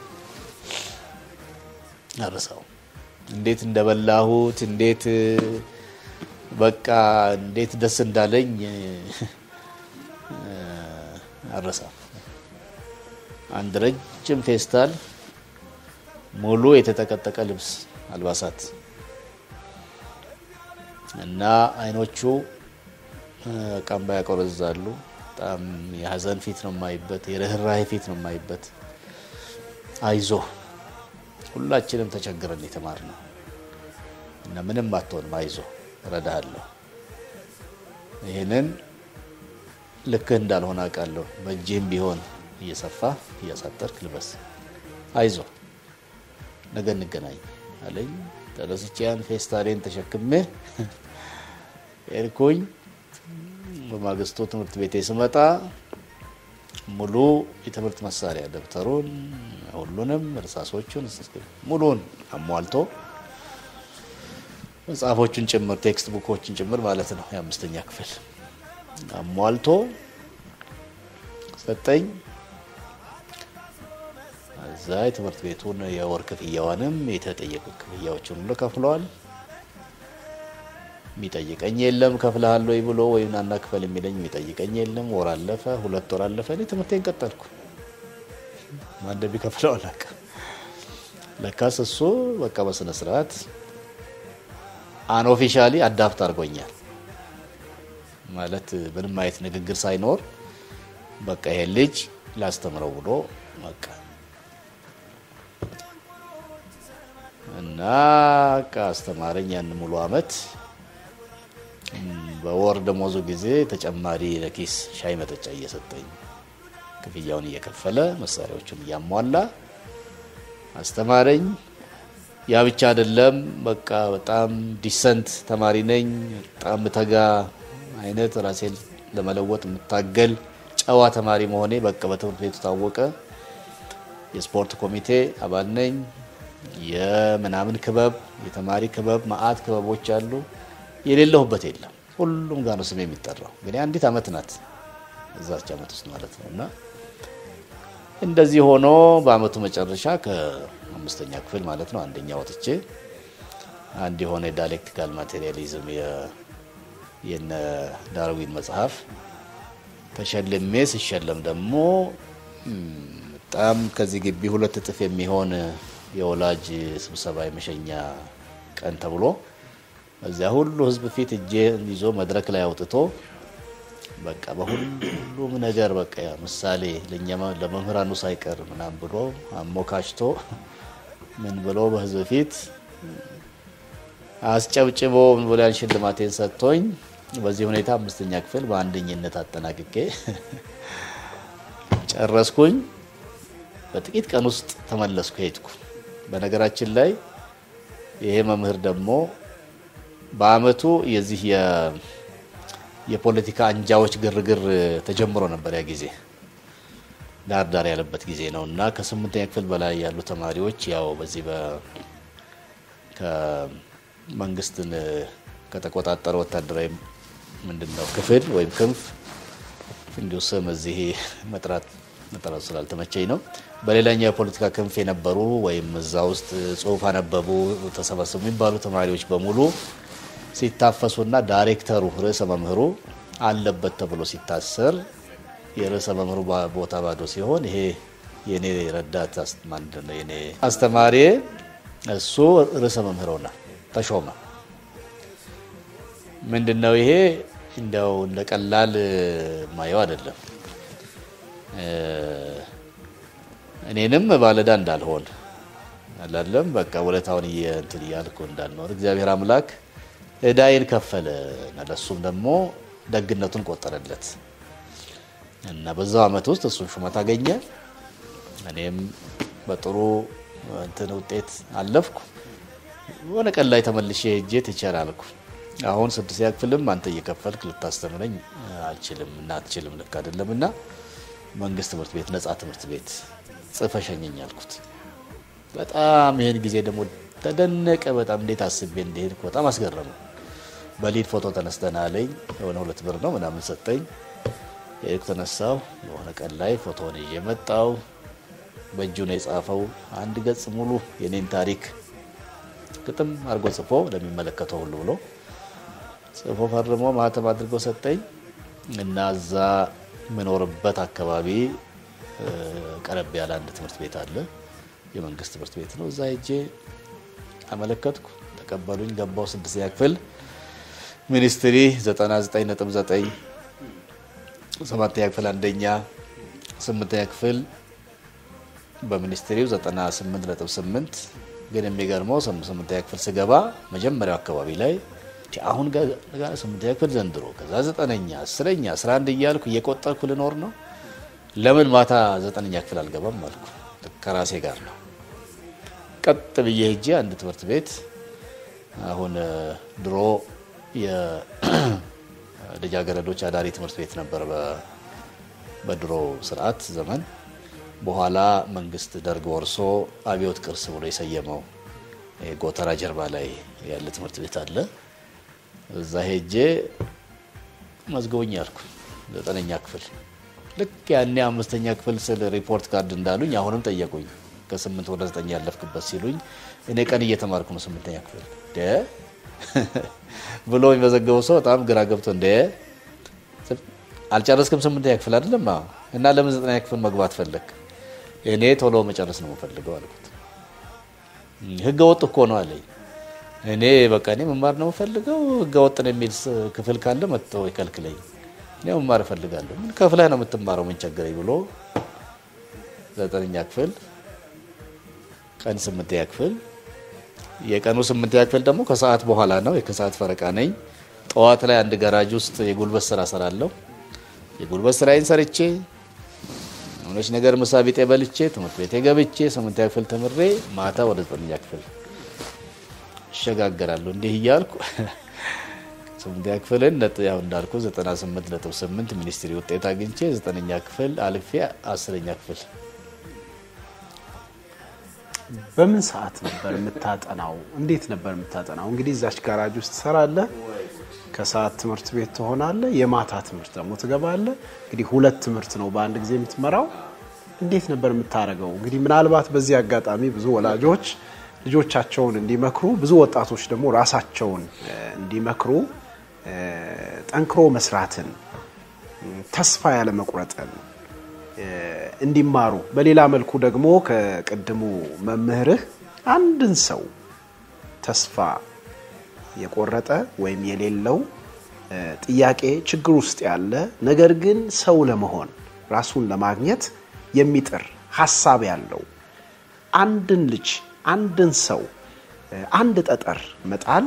አረሳው። እንዴት እንደበላሁት እንዴት በቃ እንዴት ደስ እንዳለኝ አረሳው። አንድ ረጅም ፌስታል ሙሉ የተጠቀጠቀ ልብስ አልባሳት እና አይኖቹ ቀንባ ያቆረዛሉ። በጣም የሀዘን ፊት ነው የማይበት፣ የርኅራሄ ፊት ነው የማይበት። አይዞ ሁላችንም ተቸግረን የተማርነው እና ምንም አትሆንም፣ አይዞ እረዳሃለሁ። ይህንን ልክህ እንዳልሆነ አውቃለሁ። በእጅህም ቢሆን እየሰፋ እያሳጠርክ ልበስ፣ አይዞ ነገ እንገናኝ አለኝ። ተነስቼ ያን ፌስታሌን ተሸክሜ ሄድኩኝ። በማግስቱ ትምህርት ቤቴ ስመጣ ሙሉ የትምህርት መሳሪያ ደብተሩን፣ ሁሉንም እርሳሶቹን ሙሉን አሟልቶ መጽሐፎቹን ጭምር ቴክስት ቡኮችን ጭምር ማለት ነው የአምስተኛ ክፍል አሟልቶ ሰጠኝ። እዛ የትምህርት ቤቱን የወር ክፍያዋንም የተጠየቁ ክፍያዎችን ሁሉ ከፍለዋል። የሚጠይቀኝ የለም ከፍልሃል ወይ ብሎ ወይም ናና ክፈል የሚለኝ የሚጠይቀኝ የለም። ወር አለፈ፣ ሁለት ወር አለፈ። እኔ ትምህርቴን ቀጠልኩ። ማን እንደሚከፍለው አላውቅም። ለካስ እሱ በቃ በስነ ስርዓት አንኦፊሻሊ አዳፕት አድርጎኛል ማለት ምንም አይነት ንግግር ሳይኖር በቃ ይሄን ልጅ ላስተምረው ብሎ በቃ እና በቃ አስተማረኝ ያን ሙሉ አመት። በወር ደሞዙ ጊዜ ተጨማሪ ለኪስ ሻይ መጠጫ እየሰጠኝ ክፍያውን እየከፈለ መሳሪያዎቹን እያሟላ አስተማረኝ። ያ ብቻ አይደለም፣ በቃ በጣም ዲሰንት ተማሪ ነኝ። በጣም ምተጋ አይነት ራሴን ለመለወጥ የምታገል ጨዋ ተማሪ መሆኔ በቃ በትምህርት ቤቱ ታወቀ። የስፖርት ኮሚቴ አባል ነኝ። የምናምን ክበብ፣ የተማሪ ክበብ፣ መአት ክበቦች አሉ። የሌለሁበት የለም። ሁሉም ጋር ነው ስሜ የሚጠራው። ግን አንዲት አመት ናት እዛች አመት ውስጥ ማለት ነው። እና እንደዚህ ሆኖ በአመቱ መጨረሻ ከአምስተኛ ክፍል ማለት ነው አንደኛ ወጥቼ አንድ የሆነ የዳይሌክቲካል ማቴሪያሊዝም የነ ዳርዊን መጽሐፍ ተሸልሜ ሲሸለም ደግሞ በጣም ከዚህ ግቢ ሁለት እጥፍ የሚሆን የወላጅ ስብሰባ የመሸኛ ቀን ተብሎ እዚያ ሁሉ ህዝብ ፊት እጄ ይዞ መድረክ ላይ አውጥቶ በቃ በሁሉም ነገር በቃ ምሳሌ ለመምህራኑ ሳይቀር ምናምን ብሎ አሞካሽቶ ምን ብሎ በህዝብ ፊት አስጨብጭቦ ምን ብሎ ያን ሽልማቴን ሰጥቶኝ በዚህ ሁኔታ አምስተኛ ክፍል በአንደኝነት አጠናቅቄ ጨረስኩኝ። በጥቂት ቀን ውስጥ ተመለስኩ፣ ሄድኩ። በነገራችን ላይ ይሄ መምህር ደግሞ በአመቱ የዚህ የፖለቲካ አንጃዎች ግርግር ተጀምሮ ነበር። ያ ጊዜ ዳር ዳር ያለበት ጊዜ ነው እና ከስምንተኛ ክፍል በላይ ያሉ ተማሪዎች ያው በዚህ ከመንግስትን ከተቆጣጠረ ወታደራዊ ምንድን ነው ክፍል ወይም ክንፍ እንዲሁ ስም እዚህ መጥራት መጠራቱ ስላልተመቸኝ ነው። በሌላኛው የፖለቲካ ክንፍ የነበሩ ወይም እዛ ውስጥ ጽሁፍ አነበቡ ተሰበሰቡ የሚባሉ ተማሪዎች በሙሉ ሲታፈሱና ዳይሬክተሩ ርዕሰ መምህሩ አለበት ተብሎ ሲታሰር የርዕሰ መምህሩ ቦታ ባዶ ሲሆን ይሄ የኔ ረዳት የኔ አስተማሪ እሱ ርዕሰ መምህር ሆነ ተሾመ። ምንድን ነው ይሄ እንዲያው እንደ ቀላል ማየው አይደለም። እኔንም ባለዳ እንዳልሆን አላለም በቃ ውለታውን እንትን እያልኩ እንዳልኖር እግዚአብሔር አምላክ እዳይን ከፈለ እና ለሱም ደግሞ ደግነቱን ቆጠረለት እና በዛው አመት ውስጥ እሱን ሹመት አገኘ። እኔም በጥሩ እንትን ውጤት አለፍኩ። የሆነ ቀን ላይ ተመልሼ ሄጄ ትቸር አልኩ። አሁን ስድስተኛ ክፍልም አንተ እየከፈልክ ልታስተምረኝ አልችልም እና አትችልም፣ ልክ አይደለም እና መንግስት ትምህርት ቤት ነጻ ትምህርት ቤት ጽፈ ሸኘኝ አልኩት። በጣም ይህን ጊዜ ደግሞ ተደነቀ። በጣም እንዴት አስቤ እንደሄድኩ በጣም አስገረመው። በሊድ ፎቶ ተነስተን አለኝ። የሆነ ሁለት ብር ነው ምናምን ሰጠኝ። የሄድኩ ተነሳው። የሆነ ቀን ላይ ፎቶውን ይዤ መጣው። በእጁ ነው የጻፈው። አንድ ገጽ ሙሉ የኔን ታሪክ ግጥም አድርጎ ጽፎ ለሚመለከተው ሁሉ ብሎ ጽፎ ፈርሞ ማህተም አድርጎ ሰጠኝ እና እዛ የምኖርበት አካባቢ ቀረብ ያለ አንድ ትምህርት ቤት አለ። የመንግስት ትምህርት ቤት ነው። እዛ ሄጄ አመለከትኩ፣ ተቀበሉኝ። ገባው ስድስተኛ ክፍል ሚኒስትሪ 99.9 ሰባተኛ ክፍል አንደኛ፣ ስምንተኛ ክፍል በሚኒስትሪው 98.8 ግን የሚገርመው ስምንተኛ ክፍል ስገባ መጀመሪያው አካባቢ ላይ አሁን ጋር ስምንተኛ ክፍል ዘንድሮ ከዛ ዘጠነኛ፣ አስረኛ፣ አስራ አንድ እያልኩ እየቆጠርኩ ልኖር ነው። ለምን ማታ ዘጠነኛ ክፍል አልገባም አልኩ። ከራሴ ጋር ነው። ቀጥ ብዬ ሄጄ አንድ ትምህርት ቤት አሁን ድሮ የልጃገረዶች አዳሪ ትምህርት ቤት ነበር በድሮ ስርዓት ዘመን። በኋላ መንግስት ደርግ ወርሶ አብዮት ቅርስ ብሎ የሰየመው ጎተራ ጀርባ ላይ ያለ ትምህርት ቤት አለ። እዛ ሄጄ መዝገቡኝ ያልኩ ዘጠነኛ ክፍል ልክ ያኔ አምስተኛ ክፍል ስል ሪፖርት ካርድ እንዳሉኝ አሁንም ጠየቁኝ። ከስምንት ወደ ዘጠኝ ያለፍክበት ሲሉኝ እኔ ቀን እየተማርኩ ነው ስምንተኛ ክፍል ደ ብሎ የሚመዘገበው ሰው በጣም ግራ ገብቶ እንደ አልጨረስክም ስምንተኛ ክፍል አይደለም እና ለምን ዘጠነኛ ክፍል መግባት ፈለግ? እኔ ቶሎ መጨረስ ነው የምፈልገው አልኩት። ህገ ወጥ እኮ ነው አለኝ። እኔ በቃ እኔ መማር ነው የምፈልገው ህገ ወጥ ነው የሚል ክፍል ካለ መጥቶ ይከልክለኝ። እኔ መማር እፈልጋለሁ። ምን ከፍለህ ነው የምትማረው? ምን ቸገረኝ ብሎ ዘጠነኛ ክፍል ቀን ስምንተኛ ክፍል የቀኑ ስምንተኛ ክፍል ደግሞ ከሰዓት በኋላ ነው። ከሰዓት ፈረቃ ነኝ። ጠዋት ላይ አንድ ጋራጅ ውስጥ የጉልበት ስራ ሰራለሁ። የጉልበት ስራዬን ሰርቼ የሆነች ነገር ምሳ ቢጤ በልቼ ትምህርት ቤቴ ገብቼ ስምንተኛ ክፍል ተምሬ ማታ ወደ ዘጠነኛ ክፍል እሸጋገራለሁ። እንዲህ እያልኩ ስምንተኛ ክፍልን ያው እንዳልኩ 98.8 ሚኒስትሪ ውጤት አግኝቼ ዘጠነኛ ክፍል አልፌ አስረኛ ክፍል በምን ሰዓት ነበር የምታጠናው? እንዴት ነበር የምታጠናው? እንግዲህ እዛች ጋራጅ ውስጥ ትሰራለህ፣ ከሰዓት ትምህርት ቤት ትሆናለህ፣ የማታ ትምህርት ደግሞ ትገባለህ። እንግዲህ ሁለት ትምህርት ነው በአንድ ጊዜ የምትመራው። እንዴት ነበር የምታደርገው? እንግዲህ ምናልባት በዚህ አጋጣሚ ብዙ ወላጆች ልጆቻቸውን እንዲመክሩ፣ ብዙ ወጣቶች ደግሞ ራሳቸውን እንዲመክሩ ጠንክሮ መስራትን፣ ተስፋ ያለ መቁረጥን እንዲማሩ በሌላ መልኩ ደግሞ ከቅድሙ መምህርህ አንድን ሰው ተስፋ የቆረጠ ወይም የሌለው ጥያቄ ችግር ውስጥ ያለ ነገር ግን ሰው ለመሆን ራሱን ለማግኘት የሚጥር ሀሳብ ያለው አንድን ልጅ አንድን ሰው አንድ ጠጠር መጣል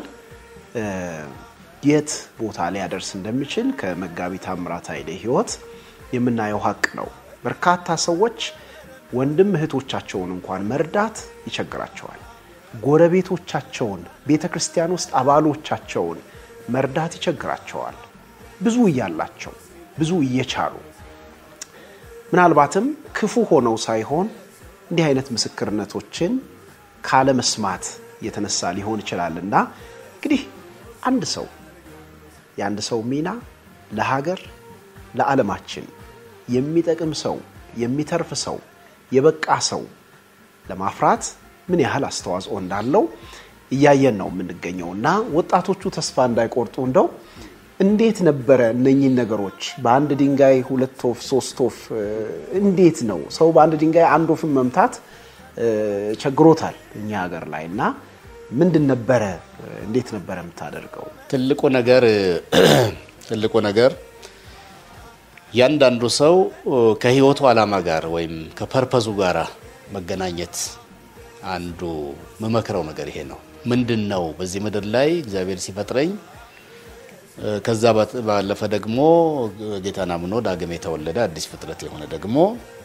የት ቦታ ሊያደርስ እንደሚችል ከመጋቢ ታምራት ኃይሌ ሕይወት የምናየው ሀቅ ነው። በርካታ ሰዎች ወንድም እህቶቻቸውን እንኳን መርዳት ይቸግራቸዋል። ጎረቤቶቻቸውን፣ ቤተ ክርስቲያን ውስጥ አባሎቻቸውን መርዳት ይቸግራቸዋል። ብዙ እያላቸው ብዙ እየቻሉ ምናልባትም ክፉ ሆነው ሳይሆን እንዲህ አይነት ምስክርነቶችን ካለመስማት የተነሳ ሊሆን ይችላል እና እንግዲህ አንድ ሰው የአንድ ሰው ሚና ለሀገር ለዓለማችን የሚጠቅም ሰው የሚተርፍ ሰው የበቃ ሰው ለማፍራት ምን ያህል አስተዋጽኦ እንዳለው እያየን ነው የምንገኘው እና ወጣቶቹ ተስፋ እንዳይቆርጡ እንደው እንዴት ነበረ እነኚህን ነገሮች በአንድ ድንጋይ ሁለት ወፍ ሶስት ወፍ እንዴት ነው ሰው በአንድ ድንጋይ አንድ ወፍን መምታት ቸግሮታል እኛ ሀገር ላይ እና ምንድን ነበረ እንዴት ነበረ የምታደርገው ትልቁ ነገር ትልቁ ነገር እያንዳንዱ ሰው ከህይወቱ ዓላማ ጋር ወይም ከፐርፐዙ ጋር መገናኘት አንዱ መመክረው ነገር ይሄ ነው። ምንድን ነው በዚህ ምድር ላይ እግዚአብሔር ሲፈጥረኝ ከዛ ባለፈ ደግሞ ጌታን አምኖ ዳግም የተወለደ አዲስ ፍጥረት የሆነ ደግሞ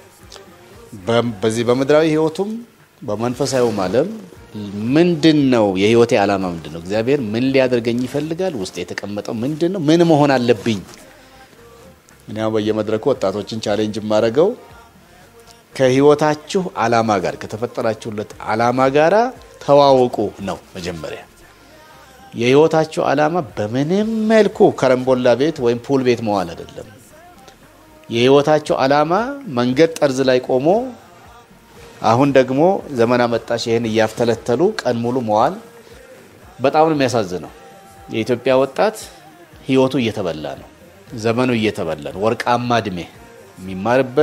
በዚህ በምድራዊ ህይወቱም በመንፈሳዊውም ዓለም ምንድን ነው የህይወቴ ዓላማ ምንድን ነው? እግዚአብሔር ምን ሊያደርገኝ ይፈልጋል? ውስጥ የተቀመጠው ምንድን ነው? ምን መሆን አለብኝ? እኔ በየመድረኩ ወጣቶችን ቻሌንጅ የማደርገው ከህይወታችሁ ዓላማ ጋር ከተፈጠራችሁለት ዓላማ ጋር ተዋወቁ ነው መጀመሪያ። የህይወታችሁ ዓላማ በምንም መልኩ ከረምቦላ ቤት ወይም ፑል ቤት መዋል አይደለም። የህይወታችሁ ዓላማ መንገድ ጠርዝ ላይ ቆሞ አሁን ደግሞ ዘመን አመጣሽ ይህን እያፍተለተሉ ቀን ሙሉ መዋል በጣም ነው የሚያሳዝነው። የኢትዮጵያ ወጣት ህይወቱ እየተበላ ነው። ዘመኑ እየተበላ ነው። ወርቃማ እድሜ የሚማርበት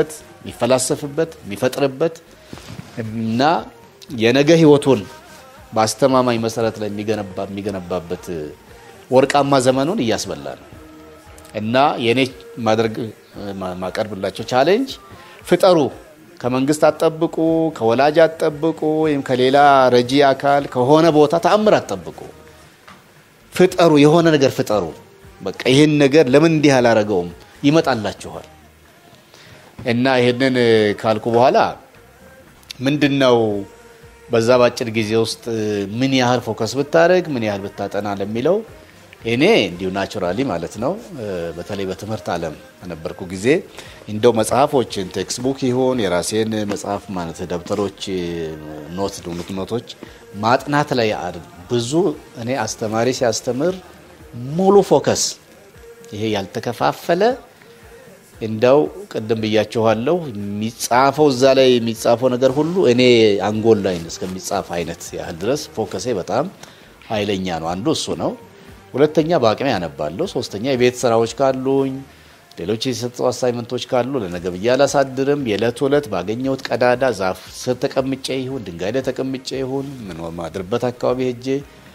የሚፈላሰፍበት የሚፈጥርበት እና የነገ ህይወቱን በአስተማማኝ መሰረት ላይ የሚገነባ የሚገነባበት ወርቃማ ዘመኑን እያስበላ ነው እና የእኔ ማድረግ ማቀርብላቸው ቻሌንጅ ፍጠሩ። ከመንግስት አትጠብቁ፣ ከወላጅ አትጠብቁ፣ ወይም ከሌላ ረጂ አካል ከሆነ ቦታ ተአምር አትጠብቁ። ፍጠሩ፣ የሆነ ነገር ፍጠሩ። በቃ ይህን ነገር ለምን እንዲህ አላረገውም? ይመጣላችኋል። እና ይህንን ካልኩ በኋላ ምንድን ነው በዛ በአጭር ጊዜ ውስጥ ምን ያህል ፎከስ ብታደርግ ምን ያህል ብታጠና ለሚለው እኔ እንዲሁ ናቹራሊ ማለት ነው በተለይ በትምህርት ዓለም በነበርኩ ጊዜ እንደው መጽሐፎችን ቴክስት ቡክ ይሁን የራሴን መጽሐፍ ማለት ደብተሮች ኖት ዱኑት ኖቶች ማጥናት ላይ ብዙ እኔ አስተማሪ ሲያስተምር ሙሉ ፎከስ ይሄ ያልተከፋፈለ እንደው ቅድም ብያችኋለሁ የሚጻፈው እዛ ላይ የሚጻፈው ነገር ሁሉ እኔ አንጎል ላይ እስከሚጻፍ አይነት ያህል ድረስ ፎከሴ በጣም ኃይለኛ ነው። አንዱ እሱ ነው። ሁለተኛ በአቅሜ ያነባለሁ። ሶስተኛ የቤት ስራዎች ካሉኝ፣ ሌሎች የተሰጡ አሳይመንቶች ካሉ ለነገ ብዬ አላሳድርም። የዕለት ዕለት ባገኘሁት ቀዳዳ ዛፍ ስር ተቀምጬ ይሁን ድንጋይ ላይ ተቀምጬ ይሁን ምን ማድርበት አካባቢ ሄጄ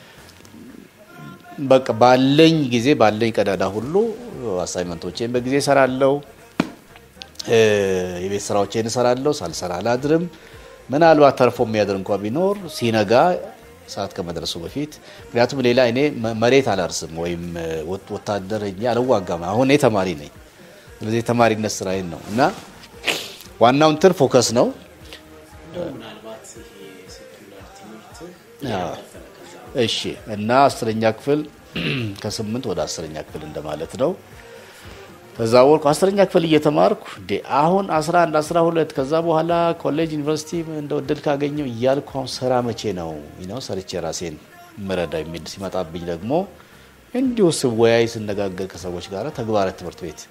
በቃ ባለኝ ጊዜ ባለኝ ቀዳዳ ሁሉ አሳይመንቶቼን በጊዜ እሰራለሁ። የቤት ስራዎቼን እሰራለሁ። ሳልሰራ አላድርም። ምናልባት ተርፎ የሚያድር እንኳ ቢኖር ሲነጋ ሰዓት ከመድረሱ በፊት ምክንያቱም ሌላ እኔ መሬት አላርስም ወይም ወታደር እ አልዋጋም። አሁን እኔ ተማሪ ነኝ። ስለዚህ የተማሪነት ስራዬን ነው እና ዋናው እንትን ፎከስ ነው። እሺ እና አስረኛ ክፍል ከስምንት ወደ አስረኛ ክፍል እንደማለት ነው። ከዛ ወርኩ አስረኛ ክፍል እየተማርኩ አሁን 11 12 ከዛ በኋላ ኮሌጅ ዩኒቨርሲቲ እንደ እድል ካገኘው እያልኩ አሁን ስራ መቼ ነው ነው ሰርቼ ራሴን ምረዳ የሚል ሲመጣብኝ ደግሞ እንዲሁ ስወያይ ስነጋገር ከሰዎች ጋር ተግባረ ትምህርት ቤት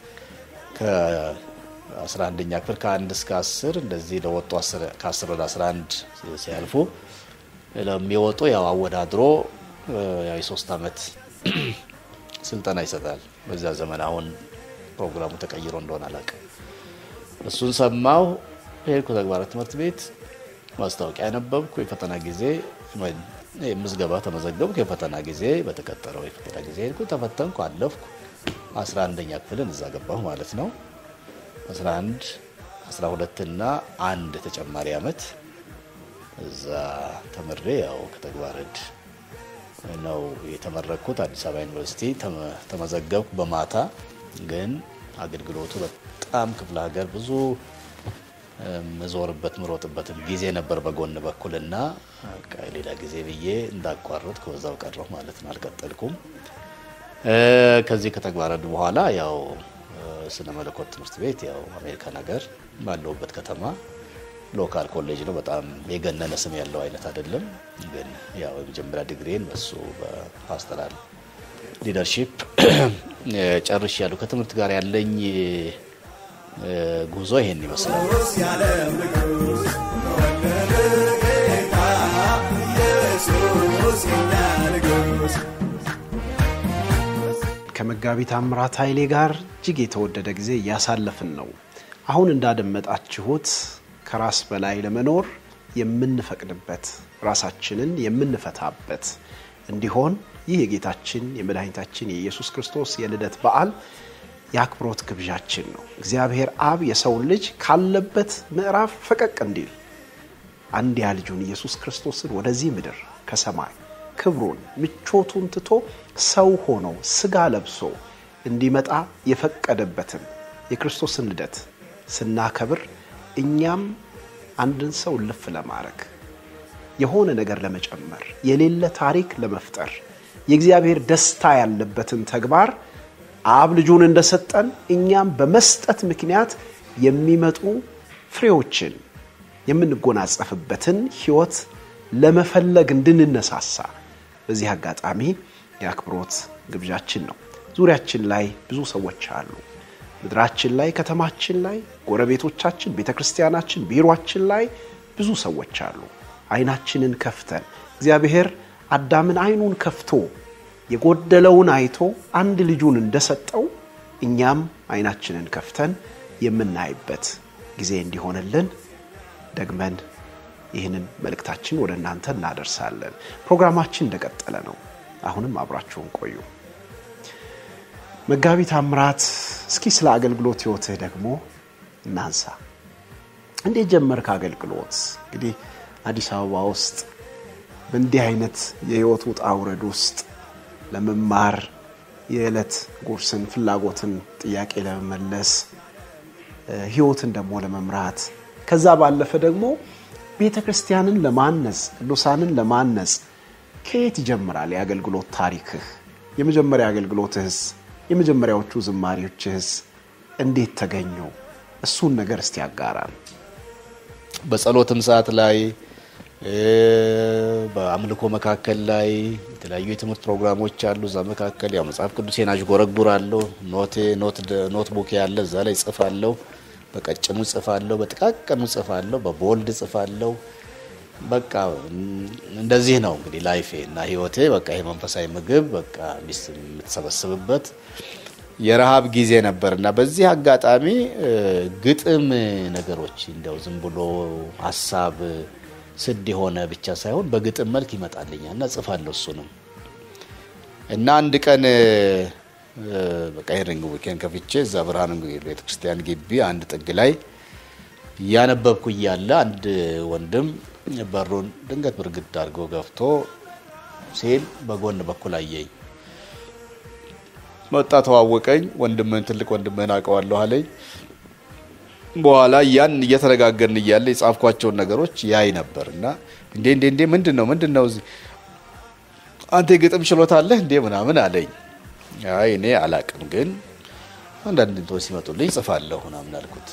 ከ11ኛ ክፍል ከአንድ እስከ 10 እንደዚህ ለወጡ ከ10 ወደ 11 ሲያልፉ ለሚወጡ ያው አወዳድሮ ያው የሶስት ዓመት ስልጠና ይሰጣል። በዛ ዘመን አሁን ፕሮግራሙ ተቀይሮ እንደሆነ አላውቅም። እሱን ሰማሁ። ሄድኩ ተግባረ ትምህርት ቤት ማስታወቂያ ያነበብኩ። የፈተና ጊዜ ምዝገባ ተመዘገብኩ። የፈተና ጊዜ በተቀጠረው የፈተና ጊዜ ሄድኩ፣ ተፈተንኩ፣ አለፍኩ። 11ኛ ክፍልን እዛ ገባሁ ማለት ነው። 11 12 እና አንድ ተጨማሪ አመት እዛ ተምሬ ያው ከተግባረ ዕድ ነው የተመረቅኩት። አዲስ አበባ ዩኒቨርሲቲ ተመዘገብኩ በማታ ግን አገልግሎቱ በጣም ክፍለ ሀገር ብዙ ምዞርበት ምሮጥበትም ጊዜ ነበር በጎን በኩልና ሌላ ጊዜ ብዬ እንዳቋረጥ ከዛው ቀረሁ ማለት ነው። አልቀጠልኩም። ከዚህ ከተግባረ ዕድ በኋላ ያው ስነ መለኮት ትምህርት ቤት ያው አሜሪካን ሀገር ባለሁበት ከተማ ሎካል ኮሌጅ ነው። በጣም የገነነ ስም ያለው አይነት አይደለም። ግን ያው የመጀመሪያ ዲግሪን በሱ በፓስተራል ሊደርሺፕ ጨርሽ ያሉ ከትምህርት ጋር ያለኝ ጉዞ ይሄን ይመስላል። ንጉሥ የዓለም ንጉሥ ተወለደ ጌታ ኢየሱስ የኛ ንጉሥ ከመጋቢ ታምራት ኃይሌ ጋር እጅግ የተወደደ ጊዜ እያሳለፍን ነው። አሁን እንዳደመጣችሁት ከራስ በላይ ለመኖር የምንፈቅድበት ራሳችንን የምንፈታበት እንዲሆን ይህ የጌታችን የመድኃኒታችን የኢየሱስ ክርስቶስ የልደት በዓል የአክብሮት ግብዣችን ነው። እግዚአብሔር አብ የሰውን ልጅ ካለበት ምዕራፍ ፈቀቅ እንዲል አንድያ ልጁን ኢየሱስ ክርስቶስን ወደዚህ ምድር ከሰማይ ክብሩን ምቾቱን ትቶ ሰው ሆኖ ስጋ ለብሶ እንዲመጣ የፈቀደበትን የክርስቶስን ልደት ስናከብር እኛም አንድን ሰው ልፍ ለማድረግ የሆነ ነገር ለመጨመር የሌለ ታሪክ ለመፍጠር የእግዚአብሔር ደስታ ያለበትን ተግባር አብ ልጁን እንደሰጠን እኛም በመስጠት ምክንያት የሚመጡ ፍሬዎችን የምንጎናጸፍበትን ሕይወት ለመፈለግ እንድንነሳሳ በዚህ አጋጣሚ የአክብሮት ግብዣችን ነው። ዙሪያችን ላይ ብዙ ሰዎች አሉ። ምድራችን ላይ፣ ከተማችን ላይ፣ ጎረቤቶቻችን፣ ቤተ ክርስቲያናችን፣ ቢሮአችን ላይ ብዙ ሰዎች አሉ። አይናችንን ከፍተን እግዚአብሔር አዳምን አይኑን ከፍቶ የጎደለውን አይቶ አንድ ልጁን እንደሰጠው እኛም አይናችንን ከፍተን የምናይበት ጊዜ እንዲሆንልን ደግመን ይህንን መልእክታችን ወደ እናንተ እናደርሳለን። ፕሮግራማችን እንደቀጠለ ነው። አሁንም አብራችሁን ቆዩ። መጋቢ ታምራት፣ እስኪ ስለ አገልግሎት ህይወትህ ደግሞ እናንሳ። እንዴት ጀመርክ አገልግሎት? እንግዲህ አዲስ አበባ ውስጥ በእንዲህ አይነት የህይወት ውጣ ውረድ ውስጥ ለመማር የዕለት ጉርስን ፍላጎትን ጥያቄ ለመመለስ ህይወትን ደግሞ ለመምራት ከዛ ባለፈ ደግሞ ቤተ ክርስቲያንን ለማነጽ ቅዱሳንን ለማነጽ ከየት ይጀምራል የአገልግሎት ታሪክህ? የመጀመሪያ አገልግሎትህስ የመጀመሪያዎቹ ዝማሪዎችህስ እንዴት ተገኙ? እሱን ነገር እስቲ ያጋራል። በጸሎትም ሰዓት ላይ በአምልኮ መካከል ላይ የተለያዩ የትምህርት ፕሮግራሞች አሉ። እዛ መካከል ያው መጽሐፍ ቅዱሴን አዥጎረጉራለሁ። ኖቴ ኖት ቡክ ያለ እዛ ላይ ጽፋለሁ። በቀጭኑ ጽፋለሁ፣ በጥቃቅኑ ጽፋለሁ፣ በቦልድ ጽፋለሁ። በቃ እንደዚህ ነው እንግዲህ ላይፌ እና ህይወቴ። በቃ ይሄ መንፈሳዊ ምግብ በቃ ሚስት የምትሰበስብበት የረሃብ ጊዜ ነበር እና በዚህ አጋጣሚ ግጥም ነገሮች እንዲያው ዝም ብሎ ሀሳብ ስድ የሆነ ብቻ ሳይሆን በግጥም መልክ ይመጣልኛል እና ጽፋለሁ እሱንም እና አንድ ቀን በቃ ይሄን ዊኬንድ ከፍቼ እዛ ብርሃን ቤተክርስቲያን ግቢ አንድ ጥግ ላይ እያነበብኩ እያለ አንድ ወንድም በሩን ድንገት ብርግድ አድርጎ ገፍቶ ሲል በጎን በኩል አየኝ። መጣ፣ ተዋወቀኝ። ወንድምህን ትልቅ ወንድምህን አውቀዋለሁ አለኝ። በኋላ ያን እየተነጋገርን እያለ የጻፍኳቸውን ነገሮች ያይ ነበር እና እንዴ እንዴ እንዴ ምንድን ነው ምንድን ነው እዚህ አንተ የግጥም ችሎታ አለህ እንዴ ምናምን አለኝ። አይ እኔ አላቅም፣ ግን አንዳንድ እንትኖች ሲመጡልኝ ጽፋለሁ ምናምን አልኩት።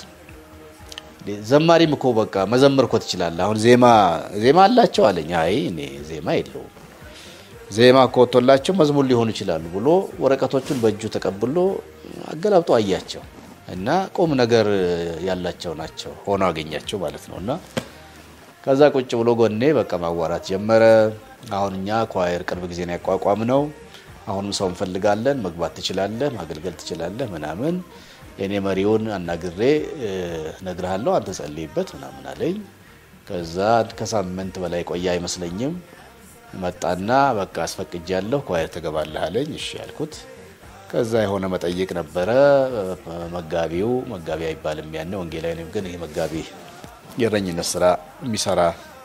ዘማሪም እኮ በቃ መዘመር እኮ ትችላለህ። አሁን ዜማ ዜማ አላቸው አለኝ። አይ እኔ ዜማ የለውም ዜማ እኮ ወጥቶላቸው መዝሙር ሊሆኑ ይችላሉ ብሎ ወረቀቶቹን በእጁ ተቀብሎ አገላብጦ አያቸው እና ቁም ነገር ያላቸው ናቸው ሆኖ አገኛቸው ማለት ነው። እና ከዛ ቁጭ ብሎ ጎኔ በቃ ማዋራት ጀመረ። አሁን እኛ ኳየር ቅርብ ጊዜ ነው ያቋቋም ነው። አሁንም ሰው እንፈልጋለን፣ መግባት ትችላለህ፣ ማገልገል ትችላለህ ምናምን የእኔ መሪውን አናግሬ እነግርሃለሁ፣ አንተ ጸልይበት ምናምን አለኝ። ከዛ ከሳምንት በላይ ቆየ አይመስለኝም። መጣና በቃ አስፈቅጃለሁ ኳየር ትገባለህ አለኝ። እሺ ያልኩት። ከዛ የሆነ መጠይቅ ነበረ። መጋቢው መጋቢ አይባልም ያኔ ወንጌላዊ ነው፣ ግን ይሄ መጋቢ የእረኝነት ስራ የሚሰራ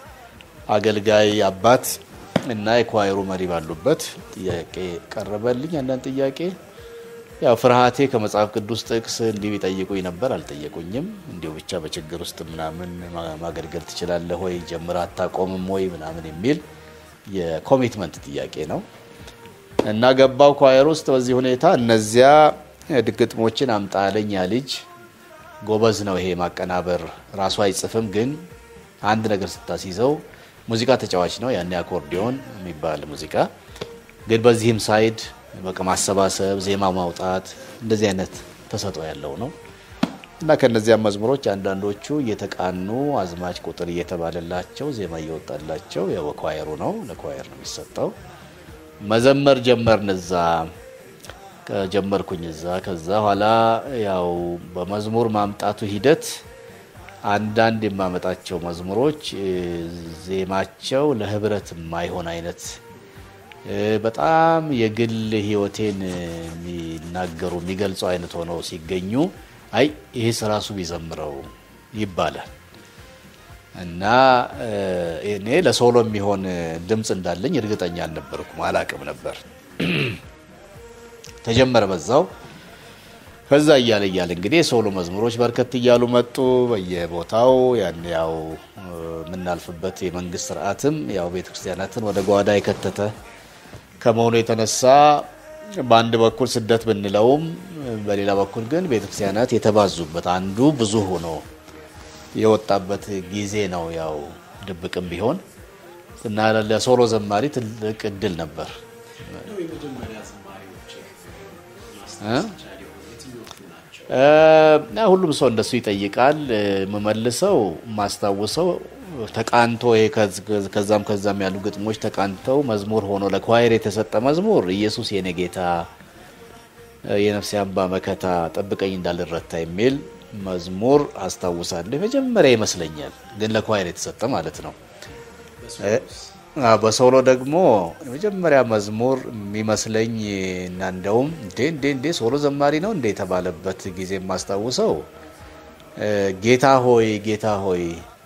አገልጋይ አባት እና የኳየሩ መሪ ባሉበት ጥያቄ ቀረበልኝ። አንዳንድ ጥያቄ ያው ፍርሃቴ ከመጽሐፍ ቅዱስ ጥቅስ እንዲሁ ይጠይቁኝ ነበር። አልጠየቁኝም። እንዲሁ ብቻ በችግር ውስጥ ምናምን ማገልገል ትችላለህ ወይ ጀምር አታቆምም ወይ ምናምን የሚል የኮሚትመንት ጥያቄ ነው እና ገባው ኳየር ውስጥ በዚህ ሁኔታ እነዚያ ግጥሞችን አምጣ አለኝ። ያ ልጅ ጎበዝ ነው። ይሄ ማቀናበር ራሱ አይጽፍም፣ ግን አንድ ነገር ስታስይዘው ሙዚቃ ተጫዋች ነው። ያኔ አኮርዲዮን የሚባል ሙዚቃ ግን በዚህም ሳይድ በቃ ማሰባሰብ፣ ዜማ ማውጣት እንደዚህ አይነት ተሰጥኦ ያለው ነው እና ከነዚያም መዝሙሮች አንዳንዶቹ እየተቃኑ አዝማች ቁጥር እየተባለላቸው ዜማ እየወጣላቸው ያው በኳየሩ ነው ለኳየር ነው የሚሰጠው። መዘመር ጀመርን እዛ ጀመርኩኝ እዛ። ከዛ ኋላ ያው በመዝሙር ማምጣቱ ሂደት አንዳንድ የማመጣቸው መዝሙሮች ዜማቸው ለህብረት የማይሆን አይነት በጣም የግል ህይወቴን የሚናገሩ የሚገልጹ አይነት ሆነው ሲገኙ አይ ይሄስ ራሱ ቢዘምረው ይባላል እና እኔ ለሶሎ የሚሆን ድምፅ እንዳለኝ እርግጠኛ አልነበርኩም፣ አላቅም ነበር። ተጀመረ በዛው። ከዛ እያለ እያለ እንግዲህ የሶሎ መዝሙሮች በርከት እያሉ መጡ በየቦታው። ያን ያው የምናልፍበት የመንግስት ስርዓትም ያው ቤተክርስቲያናትን ወደ ጓዳ የከተተ ከመሆኑ የተነሳ በአንድ በኩል ስደት ብንለውም በሌላ በኩል ግን ቤተክርስቲያናት የተባዙበት አንዱ ብዙ ሆኖ የወጣበት ጊዜ ነው። ያው ድብቅም ቢሆን እና ለሶሎ ዘማሪ ትልቅ እድል ነበር። ሁሉም ሰው እንደሱ ይጠይቃል። የምመልሰው የማስታውሰው ተቃንቶ ከዛም ከዛም ያሉ ግጥሞች ተቃንተው መዝሙር ሆኖ ለኳየር የተሰጠ መዝሙር ኢየሱስ የኔ ጌታ የነፍሴ አምባ መከታ ጠብቀኝ እንዳልረታ የሚል መዝሙር አስታውሳለሁ። የመጀመሪያ ይመስለኛል፣ ግን ለኳየር የተሰጠ ማለት ነው። በሶሎ ደግሞ የመጀመሪያ መዝሙር የሚመስለኝ እና እንደውም እንዴ እንዴ እንዴ ሶሎ ዘማሪ ነው እንዴ የተባለበት ጊዜ የማስታውሰው ጌታ ሆይ ጌታ ሆይ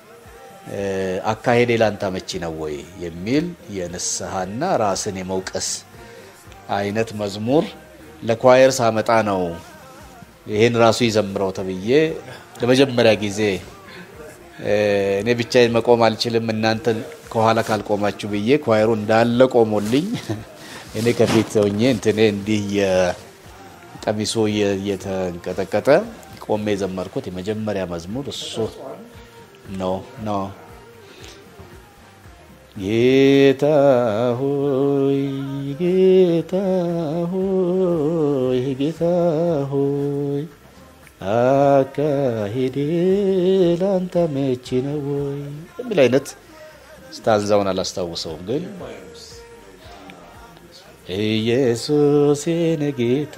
አካሄዴ ላንተ አመቺ ነው ወይ የሚል የንስሐና ራስን የመውቀስ አይነት መዝሙር ለኳየር ሳመጣ ነው ይህን ራሱ ይዘምረው ተብዬ ለመጀመሪያ ጊዜ እኔ ብቻዬን መቆም አልችልም እናንተ ከኋላ ካልቆማችሁ ብዬ ኳየሩ እንዳለ ቆሞልኝ እኔ ከፊት ሆኜ እንትኔ እንዲህ የቀሚሱ እየተንቀጠቀጠ ቆሜ የዘመርኩት የመጀመሪያ መዝሙር እሱ ነው ነው። ጌታ ሆይ ጌታ ሆይ ጌታ ሆይ አካሄዴ ላንተ መቼ ነው ወይ የሚል አይነት ስታንዛውን አላስታውሰውም፣ ግን ኢየሱስ የኔ ጌታ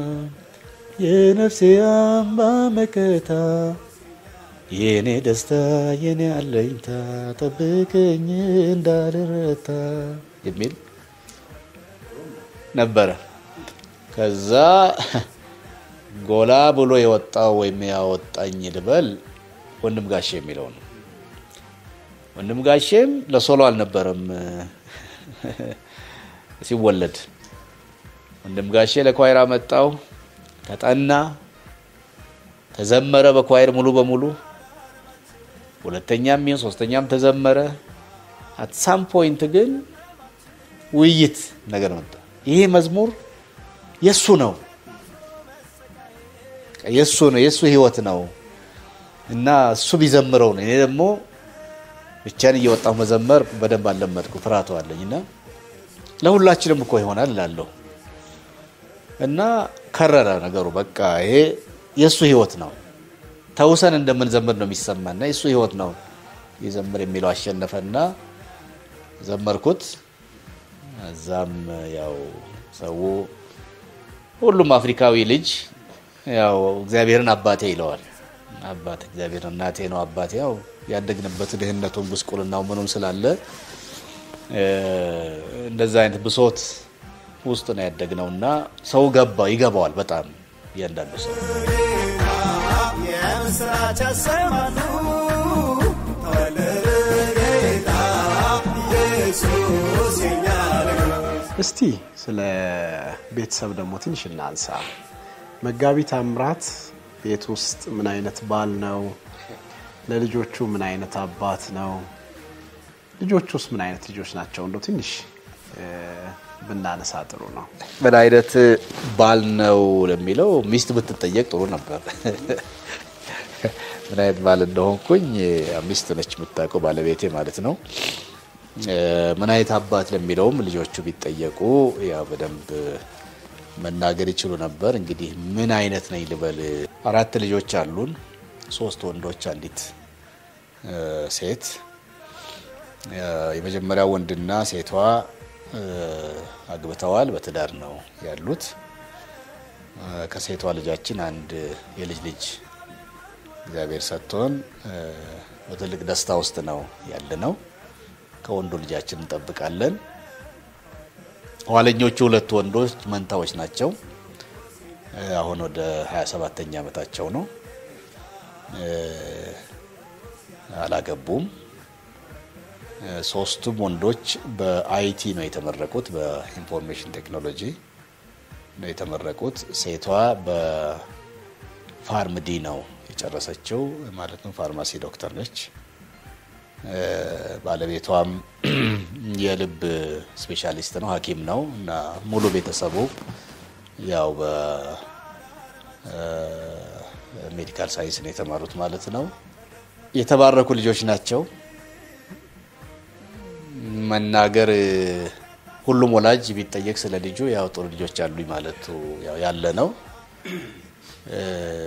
የነፍሴ አምባ መከታ የኔ ደስታ የኔ አለኝታ ጠብቀኝ እንዳልረታ የሚል ነበረ። ከዛ ጎላ ብሎ የወጣው ወይም ያወጣኝ ልበል ወንድም ጋሼ የሚለው ነው። ወንድም ጋሼም ለሶሎ አልነበረም ሲወለድ። ወንድም ጋሼ ለኳይር አመጣው፣ ተጠና፣ ተዘመረ በኳይር ሙሉ በሙሉ ሁለተኛም ይሁን ሶስተኛም ተዘመረ። አት ሳም ፖይንት ግን ውይይት ነገር መጣ። ይሄ መዝሙር የሱ ነው የሱ ነው የሱ ህይወት ነው እና እሱ ቢዘምረው ነው። እኔ ደግሞ ብቻን እየወጣሁ መዘመር በደንብ አልለመድኩ፣ ፍርሃቱ አለኝ እና ለሁላችንም እኮ ይሆናል እላለሁ እና ከረረ ነገሩ። በቃ ይሄ የእሱ ህይወት ነው ተውሰን እንደምንዘምር ነው የሚሰማና የእሱ ህይወት ነው ይዘምር የሚለው አሸነፈና ዘመርኩት። እዛም ያው ሰው ሁሉም አፍሪካዊ ልጅ ያው እግዚአብሔርን አባቴ ይለዋል። አባት እግዚአብሔር እናቴ ነው አባቴ። ያው ያደግንበት ድህነቱን ጉስቁልናው ምኑም ስላለ እንደዛ አይነት ብሶት ውስጥ ነው ያደግነው እና ሰው ገባ ይገባዋል በጣም እያንዳንዱ ሰው የምስራች አሰማቱ ተወለደ ጌታ ኢየሱስ የኛ ንጉሥ። እስቲ ስለ ቤተሰብ ደግሞ ትንሽ እናንሳ። መጋቢ ታምራት ቤት ውስጥ ምን አይነት ባል ነው? ለልጆቹ ምን አይነት አባት ነው? ልጆቹስ ምን አይነት ልጆች ናቸው? እንደው ትንሽ እ፣ ብናነሳ ጥሩ ነው። ምን አይነት ባል ነው ለሚለው ሚስት ብትጠየቅ ጥሩ ነበር። ምን አይነት ባል እንደሆንኩኝ ሚስት ነች የምታውቀው፣ ባለቤቴ ማለት ነው። እ፣ ምን አይነት አባት ለሚለውም ልጆቹ ቢጠየቁ ያው በደንብ መናገር ይችሉ ነበር። እንግዲህ ምን አይነት ነኝ ልበል? አራት ልጆች አሉን፣ ሶስት ወንዶች፣ አንዲት እ፣ ሴት። እ፣ የመጀመሪያው ወንድና ሴቷ እ፣ አግብተዋል፣ በትዳር ነው ያሉት። እ፣ ከሴቷ ልጃችን አንድ የልጅ ልጅ እግዚአብሔር ሰጥቶን እ፣ በትልቅ ደስታ ውስጥ ነው ያለ ነው። ከወንዱ ልጃችን እንጠብቃለን። ኋለኞቹ ሁለት ወንዶች መንታዎች ናቸው። እ፣ አሁን ወደ 27ተኛ ዓመታቸው ነው። እ፣ አላገቡም። እ፣ ሶስቱም ወንዶች በአይቲ ነው የተመረቁት፣ በኢንፎርሜሽን ቴክኖሎጂ ነው የተመረቁት። ሴቷ በፋርምዲ ነው የጨረሰችው፣ ማለትም ፋርማሲ ዶክተር ነች። እ፣ ባለቤቷም የልብ ስፔሻሊስት ነው፣ ሐኪም ነው እና ሙሉ ቤተሰቡ ያው በሜዲካል ሳይንስ ነው የተማሩት ማለት ነው። የተባረኩ ልጆች ናቸው። መናገር ሁሉም ወላጅ ቢጠየቅ ስለ ልጁ ያው ጥሩ ልጆች አሉኝ ማለቱ ያው ያለ ነው። እ፣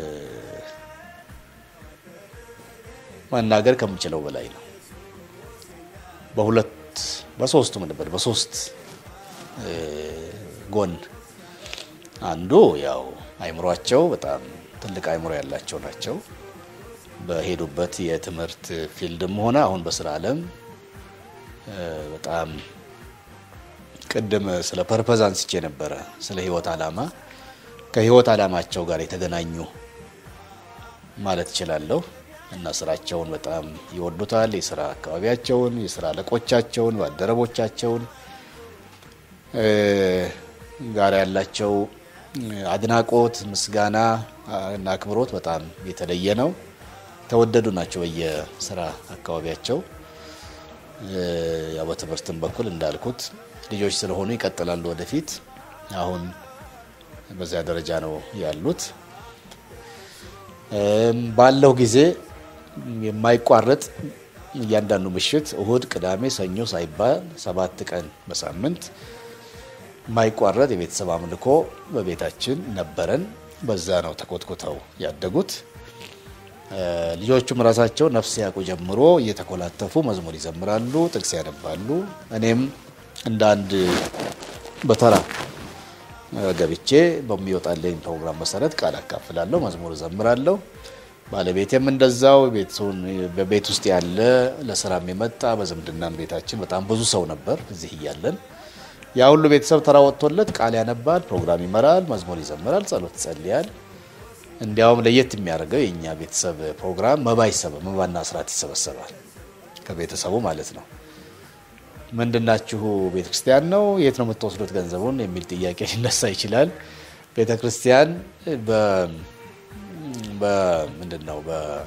መናገር ከምችለው በላይ ነው። በሁለት በሶስቱም ነበር በሶስት እ፣ ጎን አንዱ ያው አይምሯቸው በጣም ትልቅ አይምሮ ያላቸው ናቸው። በሄዱበት የትምህርት ፊልድም ሆነ አሁን በስራ ዓለም በጣም ቅድም ስለ ፐርፐዝ አንስቼ ነበረ፣ ስለ ህይወት ዓላማ ከህይወት ዓላማቸው ጋር የተገናኙ ማለት እችላለሁ እና ስራቸውን በጣም ይወዱታል። የስራ አካባቢያቸውን፣ የስራ አለቆቻቸውን፣ ባልደረቦቻቸውን ጋር ያላቸው አድናቆት፣ ምስጋና እና አክብሮት በጣም የተለየ ነው። ተወደዱ ናቸው በየስራ አካባቢያቸው። ያው በትምህርትም በኩል እንዳልኩት ልጆች ስለሆኑ ይቀጥላሉ ወደፊት። አሁን በዚያ ደረጃ ነው ያሉት። ባለው ጊዜ የማይቋረጥ እያንዳንዱ ምሽት እሁድ፣ ቅዳሜ፣ ሰኞ ሳይባል ሰባት ቀን በሳምንት የማይቋረጥ የቤተሰብ አምልኮ በቤታችን ነበረን። በዛ ነው ተኮትኩተው ያደጉት። ልጆቹም ራሳቸው ነፍስ ያውቁ ጀምሮ እየተኮላተፉ መዝሙር ይዘምራሉ፣ ጥቅስ ያነባሉ። እኔም እንደ አንድ በተራ ገብቼ በሚወጣልኝ ፕሮግራም መሰረት ቃል አካፍላለሁ፣ መዝሙር እዘምራለሁ። ባለቤቴም እንደዛው በቤት ውስጥ ያለ ለስራም የመጣ በዝምድናም ቤታችን በጣም ብዙ ሰው ነበር እዚህ እያለን ያ ሁሉ ቤተሰብ ተራ ወጥቶለት ቃል ያነባል፣ ፕሮግራም ይመራል፣ መዝሙር ይዘምራል፣ ጸሎት ይጸልያል። እንዲያውም ለየት የሚያደርገው የእኛ ቤተሰብ ፕሮግራም መባ ይሰበ መባና ስርዓት ይሰበሰባል ከቤተሰቡ ማለት ነው። ምንድናችሁ ቤተ ክርስቲያን ነው የት ነው የምትወስዱት ገንዘቡን የሚል ጥያቄ ሊነሳ ይችላል። ቤተ ክርስቲያን ምንድን ነው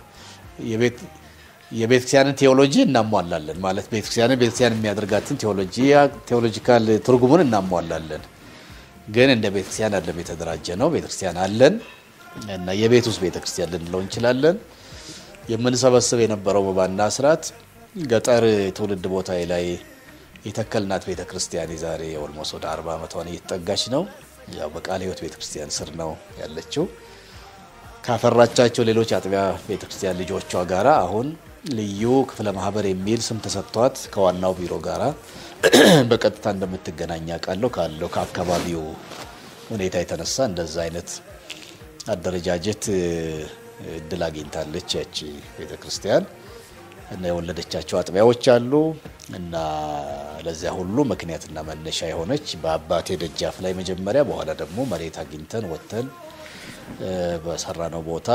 የቤተ ክርስቲያንን ቴዎሎጂ እናሟላለን ማለት ቤተክርስቲያንን ቤተክርስቲያን የሚያደርጋትን ቴዎሎጂካል ትርጉሙን እናሟላለን። ግን እንደ ቤተክርስቲያን አለም የተደራጀ ነው። ቤተክርስቲያን አለን እና የቤት ውስጥ ቤተክርስቲያን ልንለው እንችላለን። የምንሰበስብ የነበረው መባና ስርዓት ገጠር ትውልድ ቦታ ላይ የተከልናት ቤተክርስቲያን የዛሬ ኦልሞስት ወደ አርባ ዓመቷን እየተጠጋች ነው። ያው በቃለ ሕይወት ቤተክርስቲያን ስር ነው ያለችው። ካፈራቻቸው ሌሎች አጥቢያ ቤተክርስቲያን ልጆቿ ጋራ አሁን ልዩ ክፍለ ማህበር የሚል ስም ተሰጥቷት ከዋናው ቢሮ ጋራ በቀጥታ እንደምትገናኝ አውቃለሁ። ካለው ከአካባቢው ሁኔታ የተነሳ እንደዛ አይነት አደረጃጀት እድል አግኝታለች ያቺ ቤተክርስቲያን እና የወለደቻቸው አጥቢያዎች አሉ እና ለዚያ ሁሉ ምክንያትና መነሻ የሆነች በአባቴ ደጃፍ ላይ መጀመሪያ፣ በኋላ ደግሞ መሬት አግኝተን ወጥተን በሰራነው ቦታ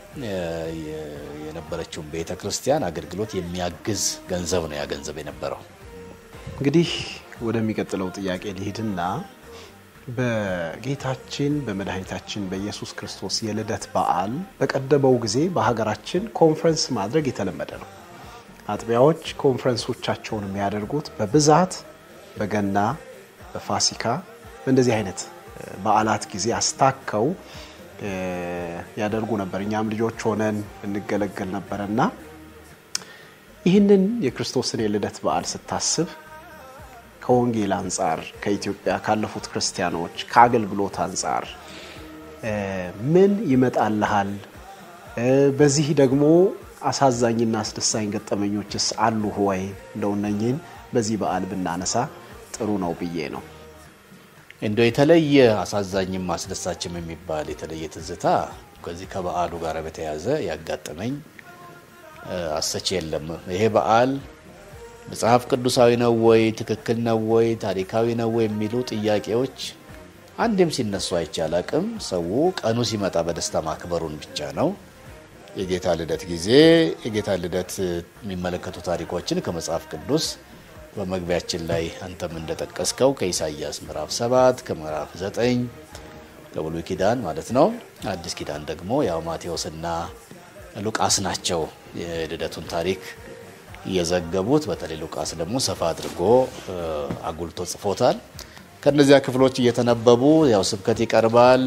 የነበረችውን ቤተ ክርስቲያን አገልግሎት የሚያግዝ ገንዘብ ነው ያ ገንዘብ የነበረው። እንግዲህ ወደሚቀጥለው ጥያቄ ሊሄድና በጌታችን በመድኃኒታችን በኢየሱስ ክርስቶስ የልደት በዓል በቀደመው ጊዜ በሀገራችን ኮንፈረንስ ማድረግ የተለመደ ነው። አጥቢያዎች ኮንፈረንሶቻቸውን የሚያደርጉት በብዛት በገና፣ በፋሲካ በእንደዚህ አይነት በዓላት ጊዜ አስታከው ያደርጉ ነበር። እኛም ልጆች ሆነን እንገለገል ነበረ እና ይህንን የክርስቶስን የልደት በዓል ስታስብ ከወንጌል አንጻር ከኢትዮጵያ ካለፉት ክርስቲያኖች ከአገልግሎት አንጻር ምን ይመጣልሃል? በዚህ ደግሞ አሳዛኝና አስደሳኝ ገጠመኞችስ አሉ ወይ? እንደው እነኝህን በዚህ በዓል ብናነሳ ጥሩ ነው ብዬ ነው። እንደው የተለየ አሳዛኝም አስደሳችም የሚባል የተለየ ትዝታ ከዚህ ከበዓሉ ጋር በተያያዘ ያጋጠመኝ አሰች የለም። ይሄ በዓል መጽሐፍ ቅዱሳዊ ነው ወይ፣ ትክክል ነው ወይ፣ ታሪካዊ ነው ወይ የሚሉ ጥያቄዎች አንድም ሲነሱ አይቼ አላቅም። ሰው ቀኑ ሲመጣ በደስታ ማክበሩን ብቻ ነው። የጌታ ልደት ጊዜ የጌታ ልደት የሚመለከቱ ታሪኮችን ከመጽሐፍ ቅዱስ በመግቢያችን ላይ አንተም እንደጠቀስከው ከኢሳይያስ ምዕራፍ 7 ከምዕራፍ 9 ከብሉይ ኪዳን ማለት ነው። አዲስ ኪዳን ደግሞ ያው ማቴዎስና ሉቃስ ናቸው የልደቱን ታሪክ እየዘገቡት። በተለይ ሉቃስ ደግሞ ሰፋ አድርጎ አጉልቶ ጽፎታል። ከነዚያ ክፍሎች እየተነበቡ ያው ስብከት ይቀርባል።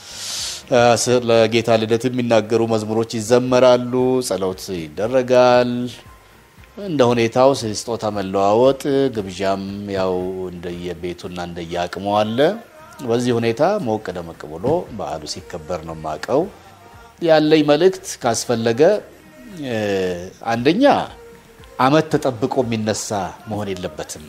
ለጌታ ልደት የሚናገሩ መዝሙሮች ይዘመራሉ፣ ጸሎት ይደረጋል። እንደ ሁኔታው ስጦታ መለዋወጥ፣ ግብዣም ያው እንደየቤቱና እንደየአቅሙ አለ። በዚህ ሁኔታ ሞቅ ደመቅ ብሎ በዓሉ ሲከበር ነው የማውቀው። ያለኝ መልእክት ካስፈለገ አንደኛ ዓመት ተጠብቆ የሚነሳ መሆን የለበትም።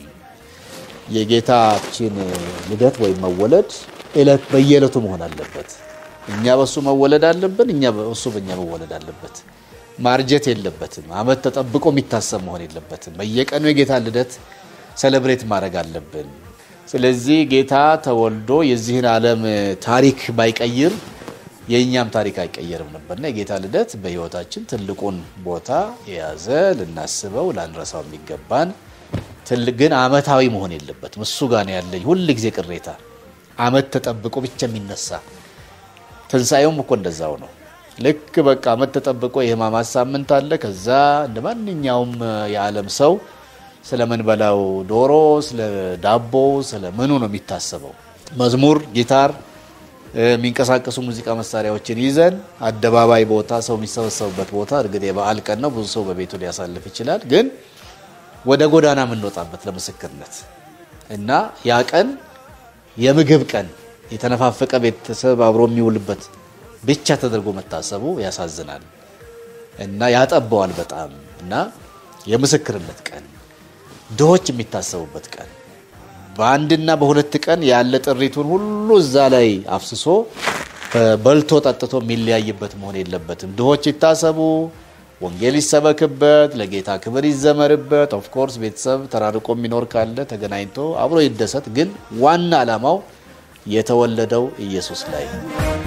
የጌታችን ልደት ወይም መወለድ እለት በየዕለቱ መሆን አለበት። እኛ በሱ መወለድ አለብን፣ እኛ በሱ በእኛ መወለድ አለበት። ማርጀት የለበትም። አመት ተጠብቆ የሚታሰብ መሆን የለበትም። በየቀኑ የጌታ ልደት ሴሌብሬት ማድረግ አለብን። ስለዚህ ጌታ ተወልዶ የዚህን ዓለም ታሪክ ባይቀይር የእኛም ታሪክ አይቀየርም ነበርና የጌታ ልደት በሕይወታችን ትልቁን ቦታ የያዘ ልናስበው ላንረሳው የሚገባን ትልቅ ግን አመታዊ መሆን የለበትም። እሱ ጋር ነው ያለኝ ሁል ጊዜ ቅሬታ፣ አመት ተጠብቆ ብቻ የሚነሳ ትንሣኤውም እኮ እንደዛው ነው። ልክ በቃ አመት ተጠብቆ የሕማማት ሳምንት አለ። ከዛ እንደ ማንኛውም የዓለም ሰው ስለምንበላው ዶሮ፣ ስለ ዳቦ፣ ስለ ምኑ ነው የሚታሰበው። መዝሙር፣ ጊታር፣ የሚንቀሳቀሱ ሙዚቃ መሳሪያዎችን ይዘን አደባባይ ቦታ፣ ሰው የሚሰበሰቡበት ቦታ እርግጥ የበዓል ቀን ነው፣ ብዙ ሰው በቤቱ ሊያሳልፍ ይችላል። ግን ወደ ጎዳና የምንወጣበት ለምስክርነት እና ያ ቀን የምግብ ቀን የተነፋፈቀ ቤተሰብ አብሮ የሚውልበት ብቻ ተደርጎ መታሰቡ ያሳዝናል እና ያጠበዋል በጣም እና የምስክርነት ቀን ድሆች የሚታሰቡበት ቀን በአንድና በሁለት ቀን ያለ ጥሪቱን ሁሉ እዛ ላይ አፍስሶ በልቶ ጠጥቶ የሚለያይበት መሆን የለበትም። ድሆች ይታሰቡ፣ ወንጌል ይሰበክበት፣ ለጌታ ክብር ይዘመርበት። ኦፍኮርስ ቤተሰብ ተራርቆ የሚኖር ካለ ተገናኝቶ አብሮ ይደሰት። ግን ዋና ዓላማው የተወለደው ኢየሱስ ላይ ነው።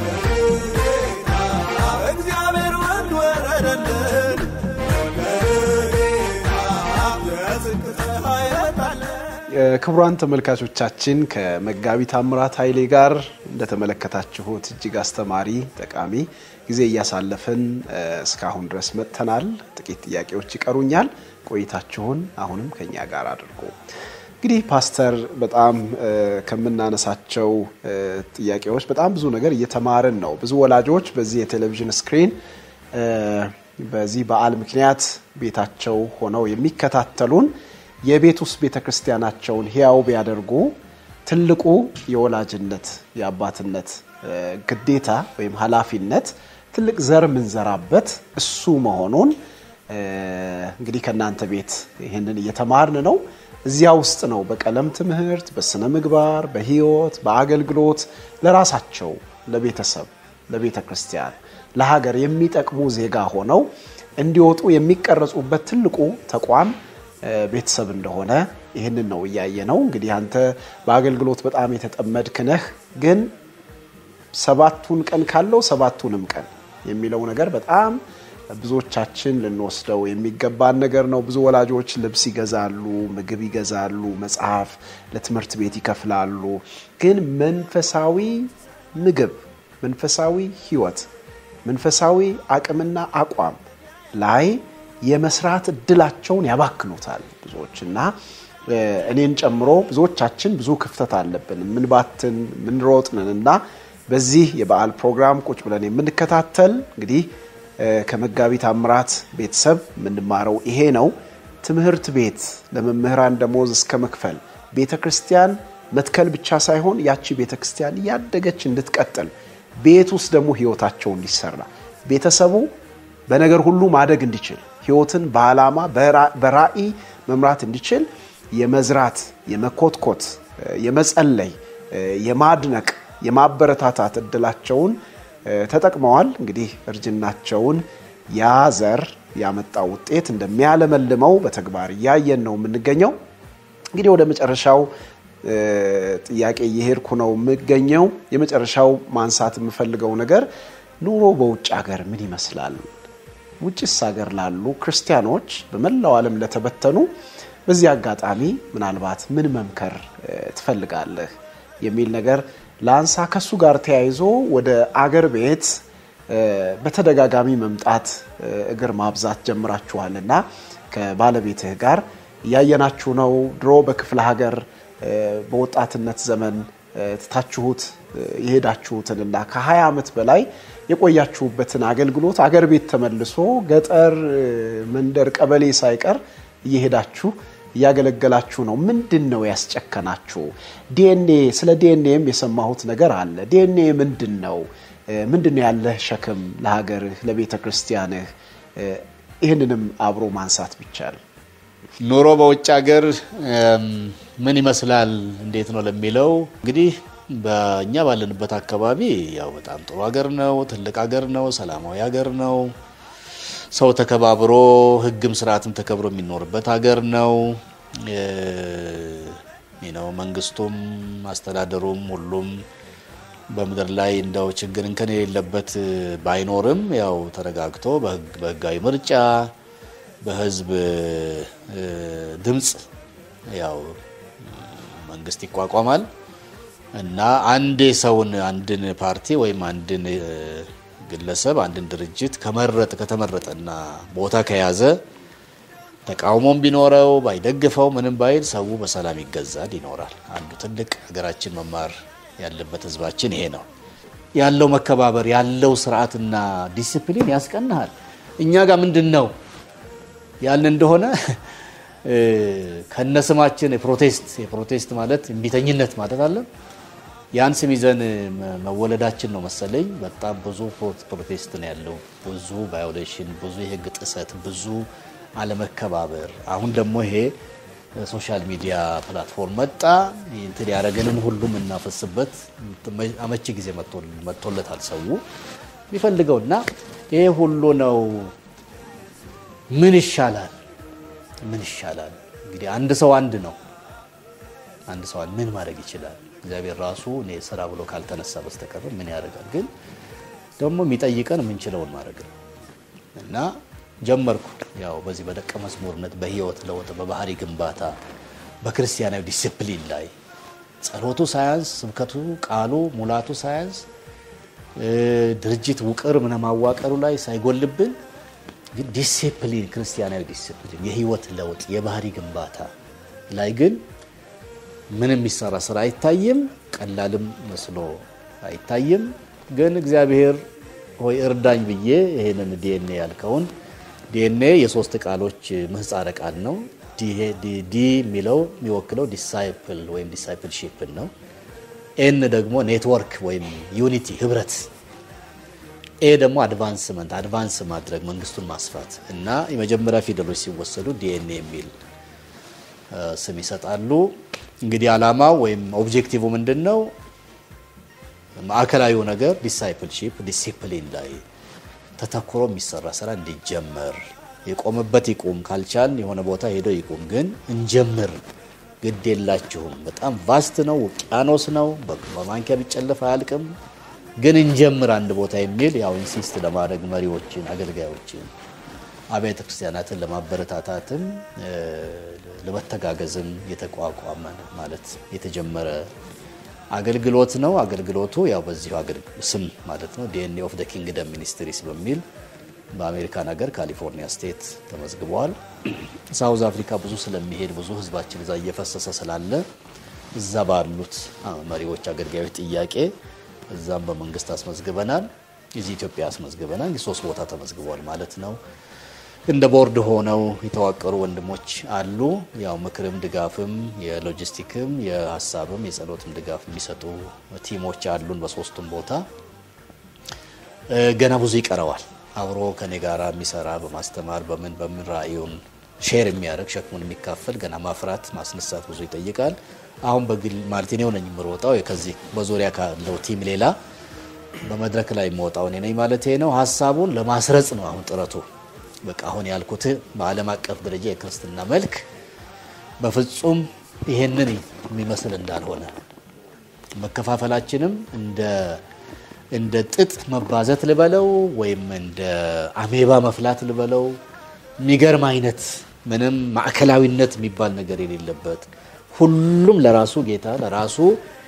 እግዚአብሔር ወልድ ወረደልን የጽድቅ ፀሐይ ወጣልን ክቡራን ተመልካቾቻችን ከመጋቢ ታምራት ኃይሌ ጋር እንደተመለከታችሁት እጅግ አስተማሪ ጠቃሚ ጊዜ እያሳለፍን እ፣ እስካሁን ድረስ መጥተናል። ጥቂት ጥያቄዎች ይቀሩኛል። ቆይታችሁን አሁንም ከኛ ጋር አድርጉ። እንግዲህ ፓስተር በጣም እ፣ ከምናነሳቸው እ፣ ጥያቄዎች በጣም ብዙ ነገር እየተማርን ነው። ብዙ ወላጆች በዚህ የቴሌቪዥን ስክሪን እ፣ በዚህ በዓል ምክንያት ቤታቸው ሆነው የሚከታተሉን የቤት ውስጥ ቤተ ክርስቲያናቸውን ሕያው ቢያደርጉ ትልቁ የወላጅነት የአባትነት እ፣ ግዴታ ወይም ኃላፊነት ትልቅ ዘር የምንዘራበት እሱ መሆኑን እ፣ እንግዲህ ከእናንተ ቤት ይህንን እየተማርን ነው። እዚያ ውስጥ ነው በቀለም ትምህርት፣ በስነ ምግባር፣ በሕይወት፣ በአገልግሎት ለራሳቸው ለቤተሰብ፣ ለቤተ ክርስቲያን፣ ለሀገር የሚጠቅሙ ዜጋ ሆነው እንዲወጡ የሚቀረጹበት ትልቁ ተቋም እ፣ ቤተሰብ እንደሆነ ይህንን ነው እያየ ነው። እንግዲህ አንተ በአገልግሎት በጣም የተጠመድክ ነህ፣ ግን ሰባቱን ቀን ካለው ሰባቱንም ቀን የሚለው ነገር በጣም ብዙዎቻችን ልንወስደው የሚገባን ነገር ነው። ብዙ ወላጆች ልብስ ይገዛሉ፣ ምግብ ይገዛሉ፣ መጽሐፍ ለትምህርት ቤት ይከፍላሉ። ግን መንፈሳዊ ምግብ፣ መንፈሳዊ ሕይወት፣ መንፈሳዊ አቅምና አቋም ላይ የመስራት እድላቸውን ያባክኑታል ብዙዎች እና እ፣ እኔን ጨምሮ ብዙዎቻችን ብዙ ክፍተት አለብን። ምንባትን ምንሮጥንን እና በዚህ የበዓል ፕሮግራም ቁጭ ብለን የምንከታተል እንግዲህ እ፣ ከመጋቢ ታምራት ቤተሰብ የምንማረው ይሄ ነው። ትምህርት ቤት ለመምህራን ደሞዝ እስከ መክፈል ቤተ ክርስቲያን መትከል ብቻ ሳይሆን ያቺ ቤተ ክርስቲያን እያደገች እንድትቀጥል ቤት ውስጥ ደግሞ ህይወታቸው እንዲሰራ ቤተሰቡ በነገር ሁሉ ማደግ እንዲችል ህይወትን በዓላማ በራ- በራዕይ መምራት እንዲችል የመዝራት፣ የመኮትኮት፣ እ፣ የመጸለይ፣ እ፣ የማድነቅ፣ የማበረታታት እድላቸውን እ፣ ተጠቅመዋል። እንግዲህ እርጅናቸውን ያ ዘር ያመጣው ውጤት እንደሚያለመልመው በተግባር እያየን ነው የምንገኘው። እንግዲህ ወደ መጨረሻው እ፣ ጥያቄ እየሄድኩ ነው የምገኘው። የመጨረሻው ማንሳት የምፈልገው ነገር ኑሮ በውጭ ሀገር ምን ይመስላል? ውጭስ ሀገር ላሉ ክርስቲያኖች በመላው ዓለም ለተበተኑ በዚህ አጋጣሚ ምናልባት ምን መምከር እ፣ ትፈልጋለህ የሚል ነገር ለአንሳ። ከሱ ጋር ተያይዞ ወደ አገር ቤት እ፣ በተደጋጋሚ መምጣት እ፣ እግር ማብዛት ጀምራችኋል እና ከባለቤትህ ጋር እያየናችሁ ነው። ድሮ በክፍለ ሀገር እ፣ በወጣትነት ዘመን እ፣ ትታችሁት እ፣ የሄዳችሁትንና ከ20 ዓመት በላይ የቆያችሁበትን አገልግሎት አገር ቤት ተመልሶ ገጠር እ፣ መንደር፣ ቀበሌ ሳይቀር እየሄዳችሁ እያገለገላችሁ ነው። ምንድን ነው ያስጨከናችሁ? ዲኤንኤ ስለ ዲኤንኤም የሰማሁት ነገር አለ። ዲኤንኤ ምንድን ነው? እ፣ ምንድን ነው ያለህ ሸክም ለሀገርህ፣ ለቤተ ክርስቲያንህ? እ፣ ይህንንም አብሮ ማንሳት ቢቻል ኑሮ በውጭ ሀገር እም፣ ምን ይመስላል እንዴት ነው ለሚለው እንግዲህ በእኛ ባለንበት አካባቢ ያው በጣም ጥሩ ሀገር ነው። ትልቅ ሀገር ነው። ሰላማዊ ሀገር ነው። ሰው ተከባብሮ ሕግም ስርዓትም ተከብሮ የሚኖርበት ሀገር ነው። ነው መንግስቱም አስተዳደሩም ሁሉም በምድር ላይ እንደው ችግር እንከን የሌለበት ባይኖርም ያው ተረጋግቶ በህጋዊ ምርጫ በህዝብ ድምፅ ያው መንግስት ይቋቋማል እና አንድ ሰውን አንድን ፓርቲ ወይም አንድን ግለሰብ አንድን ድርጅት ከመረጥ ከተመረጠና ቦታ ከያዘ ተቃውሞም ቢኖረው ባይደግፈው ምንም ባይል ሰው በሰላም ይገዛል ይኖራል። አንዱ ትልቅ ሀገራችን መማር ያለበት ህዝባችን ይሄ ነው። ያለው መከባበር ያለው ስርዓትና ዲሲፕሊን ያስቀናሃል። እኛ ጋር ምንድን ነው ያልን እንደሆነ ከነስማችን የፕሮቴስት የፕሮቴስት ማለት እምቢተኝነት ማለት አለ። ያን ስም ይዘን መወለዳችን ነው መሰለኝ። በጣም ብዙ ፕሮቴስት ነው ያለው፣ ብዙ ቫዮሌሽን፣ ብዙ የህግ ጥሰት፣ ብዙ አለመከባበር። አሁን ደግሞ ይሄ ሶሻል ሚዲያ ፕላትፎርም መጣ። እንትን ያደረገንን ሁሉ የምናፈስበት አመቺ ጊዜ መጥቶለታል ሰው የሚፈልገው እና ይሄ ሁሉ ነው። ምን ይሻላል? ምን ይሻላል? እንግዲህ አንድ ሰው አንድ ነው። አንድ ሰው ምን ማድረግ ይችላል? እግዚአብሔር ራሱ እኔ ስራ ብሎ ካልተነሳ በስተቀር ምን ያደርጋል? ግን ደግሞ የሚጠይቀን የምንችለውን ማድረግ ነው እና ጀመርኩ ያው በዚህ በደቀ መዝሙርነት በህይወት ለውጥ በባህሪ ግንባታ በክርስቲያናዊ ዲሲፕሊን ላይ ጸሎቱ ሳያንስ ስብከቱ ቃሉ ሙላቱ ሳያንስ ድርጅት ውቅር ምን ማዋቀሩ ላይ ሳይጎልብን ግን ዲሲፕሊን ክርስቲያናዊ ዲሲፕሊን የህይወት ለውጥ የባህሪ ግንባታ ላይ ግን ምንም የሚሰራ ስራ አይታይም። ቀላልም መስሎ አይታይም። ግን እግዚአብሔር ሆይ እርዳኝ ብዬ ይሄንን ዲኤንኤ ያልከውን ዲኤንኤ የሶስት ቃሎች ምህጻረ ቃል ነው። ዲ የሚለው የሚወክለው ዲሳይፕል ወይም ዲሳይፕልሺፕን ነው። ኤን ደግሞ ኔትወርክ ወይም ዩኒቲ ህብረት፣ ኤ ደግሞ አድቫንስመንት አድቫንስ ማድረግ መንግስቱን ማስፋት እና የመጀመሪያ ፊደሎች ሲወሰዱ ዲኤንኤ የሚል ስም ይሰጣሉ። እንግዲህ ዓላማው ወይም ኦብጀክቲቭ ምንድን ነው? ማዕከላዊው ነገር ዲሳይፕልሺፕ ዲሲፕሊን ላይ ተተኩሮ የሚሰራ ስራ እንዲጀመር የቆመበት ይቁም፣ ካልቻል የሆነ ቦታ ሄዶ ይቁም፣ ግን እንጀምር። ግድ የላችሁም። በጣም ቫስት ነው፣ ውቅያኖስ ነው። በማንኪያ ቢጨለፍ አያልቅም፣ ግን እንጀምር አንድ ቦታ የሚል ያው ኢንሲስት ለማድረግ መሪዎችን፣ አገልጋዮችን፣ አብያተ ክርስቲያናትን ለማበረታታትም ለመተጋገዝም የተቋቋመ ማለት የተጀመረ አገልግሎት ነው። አገልግሎቱ ያው በዚሁ ስም ማለት ነው ዲኤንኤ ኦፍ ደ ኪንግደም ሚኒስትሪስ በሚል በአሜሪካን ሀገር ካሊፎርኒያ ስቴት ተመዝግበዋል። ሳውዝ አፍሪካ ብዙ ስለሚሄድ ብዙ ህዝባችን እዛ እየፈሰሰ ስላለ እዛ ባሉት መሪዎች፣ አገልጋዮች ጥያቄ እዛም በመንግስት አስመዝግበናል። እዚህ ኢትዮጵያ አስመዝግበናል። ሶስት ቦታ ተመዝግበዋል ማለት ነው። እንደ ቦርድ ሆነው የተዋቀሩ ወንድሞች አሉ። ያው ምክርም ድጋፍም የሎጂስቲክም የሀሳብም የጸሎትም ድጋፍ የሚሰጡ ቲሞች አሉን በሶስቱም ቦታ። ገና ብዙ ይቀረዋል። አብሮ ከኔ ጋር የሚሰራ በማስተማር በምን በምን ራእዩን ሼር የሚያደርግ ሸክሙን የሚካፈል ገና ማፍራት ማስነሳት ብዙ ይጠይቃል። አሁን በግል ማለት እኔው ነኝ የምሮጣው ከዚህ በዙሪያ ካለው ቲም ሌላ በመድረክ ላይ የምወጣው እኔ ነኝ ማለት ነው። ሀሳቡን ለማስረጽ ነው አሁን ጥረቱ በቃ አሁን ያልኩት በዓለም አቀፍ ደረጃ የክርስትና መልክ በፍጹም ይሄንን የሚመስል እንዳልሆነ መከፋፈላችንም እንደ እንደ ጥጥ መባዘት ልበለው ወይም እንደ አሜባ መፍላት ልበለው የሚገርም አይነት ምንም ማዕከላዊነት የሚባል ነገር የሌለበት ሁሉም ለራሱ ጌታ ለራሱ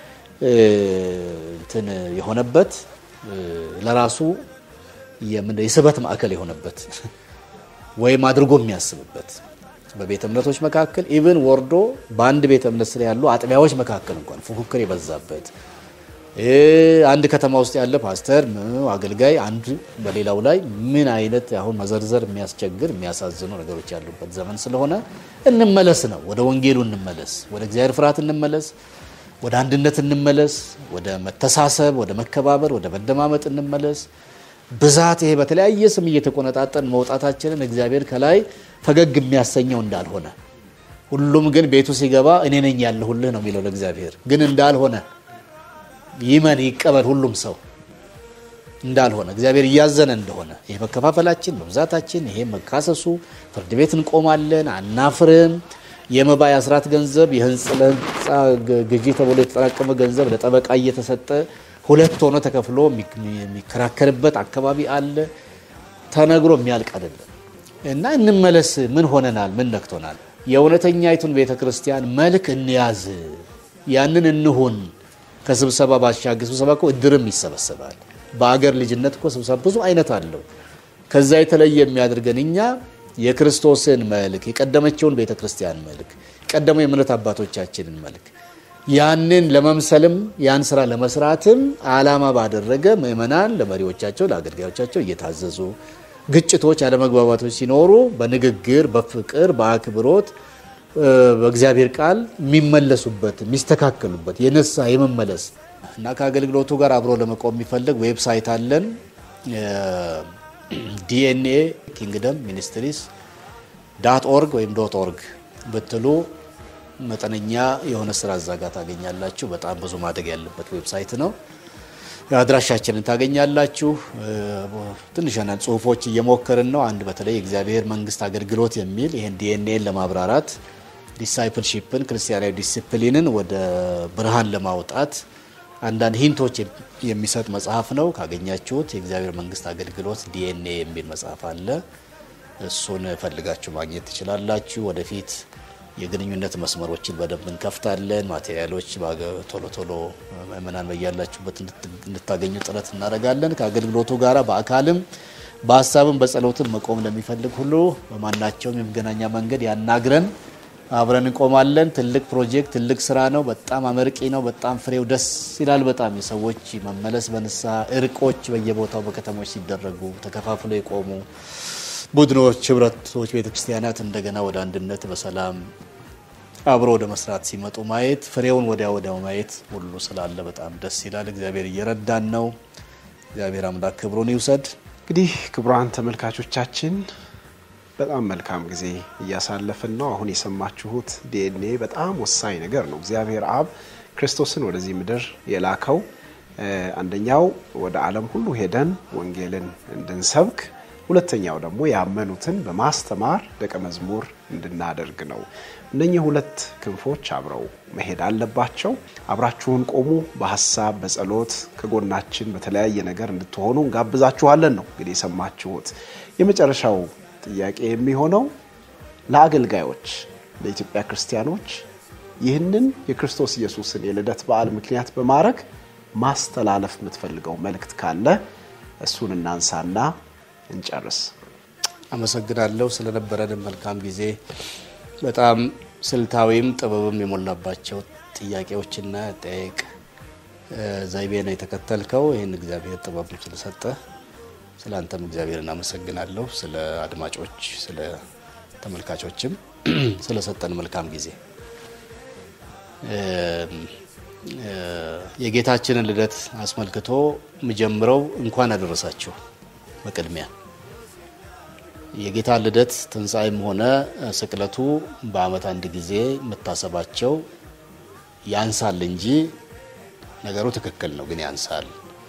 እንትን የሆነበት ለራሱ የስበት ማዕከል የሆነበት ወይም አድርጎ የሚያስብበት በቤተ እምነቶች መካከል ኢቭን ወርዶ በአንድ ቤተ እምነት ስር ያሉ አጥቢያዎች መካከል እንኳን ፉክክር የበዛበት አንድ ከተማ ውስጥ ያለ ፓስተር አገልጋይ አንዱ በሌላው ላይ ምን አይነት አሁን መዘርዘር የሚያስቸግር የሚያሳዝኑ ነገሮች ያሉበት ዘመን ስለሆነ እንመለስ ነው። ወደ ወንጌሉ እንመለስ፣ ወደ እግዚአብሔር ፍርሃት እንመለስ፣ ወደ አንድነት እንመለስ፣ ወደ መተሳሰብ፣ ወደ መከባበር፣ ወደ መደማመጥ እንመለስ። ብዛት ይሄ በተለያየ ስም እየተቆነጣጠን መውጣታችንን እግዚአብሔር ከላይ ፈገግ የሚያሰኘው እንዳልሆነ ሁሉም ግን ቤቱ ሲገባ እኔ ነኝ ያለሁልህ ነው የሚለው ለእግዚአብሔር ግን እንዳልሆነ ይመን ይቀበል ሁሉም ሰው እንዳልሆነ እግዚአብሔር እያዘነ እንደሆነ ይሄ መከፋፈላችን፣ መብዛታችን፣ ይሄ መካሰሱ፣ ፍርድ ቤት እንቆማለን፣ አናፍርም። የመባ የአስራት ገንዘብ የህንፃ ለህንፃ ግዢ ተብሎ የተጠራቀመ ገንዘብ ለጠበቃ እየተሰጠ ሁለት ሆኖ ተከፍሎ የሚከራከርበት አካባቢ አለ። ተነግሮ የሚያልቅ አይደለም እና እንመለስ። ምን ሆነናል? ምን ነክቶናል? የእውነተኛይቱን ቤተ ክርስቲያን መልክ እንያዝ፣ ያንን እንሁን። ከስብሰባ ባሻገር ስብሰባ እኮ እድርም ይሰበሰባል። በአገር ልጅነት እኮ ስብሰባ ብዙ አይነት አለው። ከዛ የተለየ የሚያደርገን እኛ የክርስቶስን መልክ የቀደመችውን ቤተ ክርስቲያን መልክ የቀደሙ የእምነት አባቶቻችንን መልክ ያንን ለመምሰልም ያን ስራ ለመስራትም ዓላማ ባደረገ ምእመናን ለመሪዎቻቸው ለአገልጋዮቻቸው እየታዘዙ ግጭቶች፣ አለመግባባቶች ሲኖሩ በንግግር በፍቅር በአክብሮት በእግዚአብሔር ቃል የሚመለሱበት የሚስተካከሉበት የነሳ የመመለስ እና ከአገልግሎቱ ጋር አብሮ ለመቆም የሚፈልግ ዌብሳይት አለን። ዲኤንኤ ኪንግደም ሚኒስትሪስ ዳት ኦርግ ወይም ዶት ኦርግ ብትሉ መጠነኛ የሆነ ስራ እዛ ጋር ታገኛላችሁ። በጣም ብዙ ማደግ ያለበት ዌብሳይት ነው። አድራሻችንን ታገኛላችሁ። ትንሽ አንዳንድ ጽሁፎች እየሞከርን ነው። አንድ በተለይ የእግዚአብሔር መንግስት አገልግሎት የሚል ይህን ዲኤንኤን ለማብራራት ዲሳይፕልሺፕን ክርስቲያናዊ ዲሲፕሊንን ወደ ብርሃን ለማውጣት አንዳንድ ሂንቶች የሚሰጥ መጽሐፍ ነው። ካገኛችሁት የእግዚአብሔር መንግስት አገልግሎት ዲኤንኤ የሚል መጽሐፍ አለ። እሱን ፈልጋችሁ ማግኘት ትችላላችሁ። ወደፊት የግንኙነት መስመሮችን በደንብ እንከፍታለን። ማቴሪያሎች ቶሎ ቶሎ ምእመናን በያላችሁበት እንድታገኙ ጥረት እናደርጋለን። ከአገልግሎቱ ጋራ በአካልም በሀሳብም በጸሎትም መቆም ለሚፈልግ ሁሉ በማናቸውም የመገናኛ መንገድ ያናግረን። አብረን እንቆማለን። ትልቅ ፕሮጀክት፣ ትልቅ ስራ ነው። በጣም አመርቂ ነው። በጣም ፍሬው ደስ ይላል። በጣም የሰዎች መመለስ በንስሐ እርቆች በየቦታው በከተሞች ሲደረጉ ተከፋፍሎ የቆሙ ቡድኖች፣ ህብረቶች፣ ቤተክርስቲያናት እንደገና ወደ አንድነት በሰላም አብሮ ወደ መስራት ሲመጡ ማየት ፍሬውን ወዲያ ወዲያው ማየት ሁሉ ስላለ በጣም ደስ ይላል። እግዚአብሔር እየረዳን ነው። እግዚአብሔር አምላክ ክብሩን ይውሰድ። እንግዲህ ክቡራን ተመልካቾቻችን በጣም መልካም ጊዜ እያሳለፍን ነው። አሁን የሰማችሁት ዲኤንኤ በጣም ወሳኝ ነገር ነው። እግዚአብሔር አብ ክርስቶስን ወደዚህ ምድር የላከው አንደኛው ወደ ዓለም ሁሉ ሄደን ወንጌልን እንድንሰብክ፣ ሁለተኛው ደግሞ ያመኑትን በማስተማር ደቀ መዝሙር እንድናደርግ ነው። እነኚህ ሁለት ክንፎች አብረው መሄድ አለባቸው። አብራችሁን ቆሙ። በሀሳብ በጸሎት ከጎናችን በተለያየ ነገር እንድትሆኑ እንጋብዛችኋለን ነው እንግዲህ የሰማችሁት የመጨረሻው ጥያቄ የሚሆነው ለአገልጋዮች ለኢትዮጵያ ክርስቲያኖች ይህንን የክርስቶስ ኢየሱስን የልደት በዓል ምክንያት በማድረግ ማስተላለፍ የምትፈልገው መልእክት ካለ እሱን እናንሳና እንጨርስ። አመሰግናለሁ ስለነበረን መልካም ጊዜ። በጣም ስልታዊም ጥበብም የሞላባቸው ጥያቄዎችና ጠየቅ ዘይቤ ነው የተከተልከው። ይህን እግዚአብሔር ጥበብ ስለሰጠ ስለ አንተም እግዚአብሔር እናመሰግናለሁ። ስለ አድማጮች፣ ስለ ተመልካቾችም ስለሰጠን መልካም ጊዜ የጌታችንን ልደት አስመልክቶ የምጀምረው እንኳን አደረሳችሁ። በቅድሚያ የጌታ ልደት ትንሣኤም ሆነ ስቅለቱ በዓመት አንድ ጊዜ የምታሰባቸው ያንሳል እንጂ ነገሩ ትክክል ነው፣ ግን ያንሳል።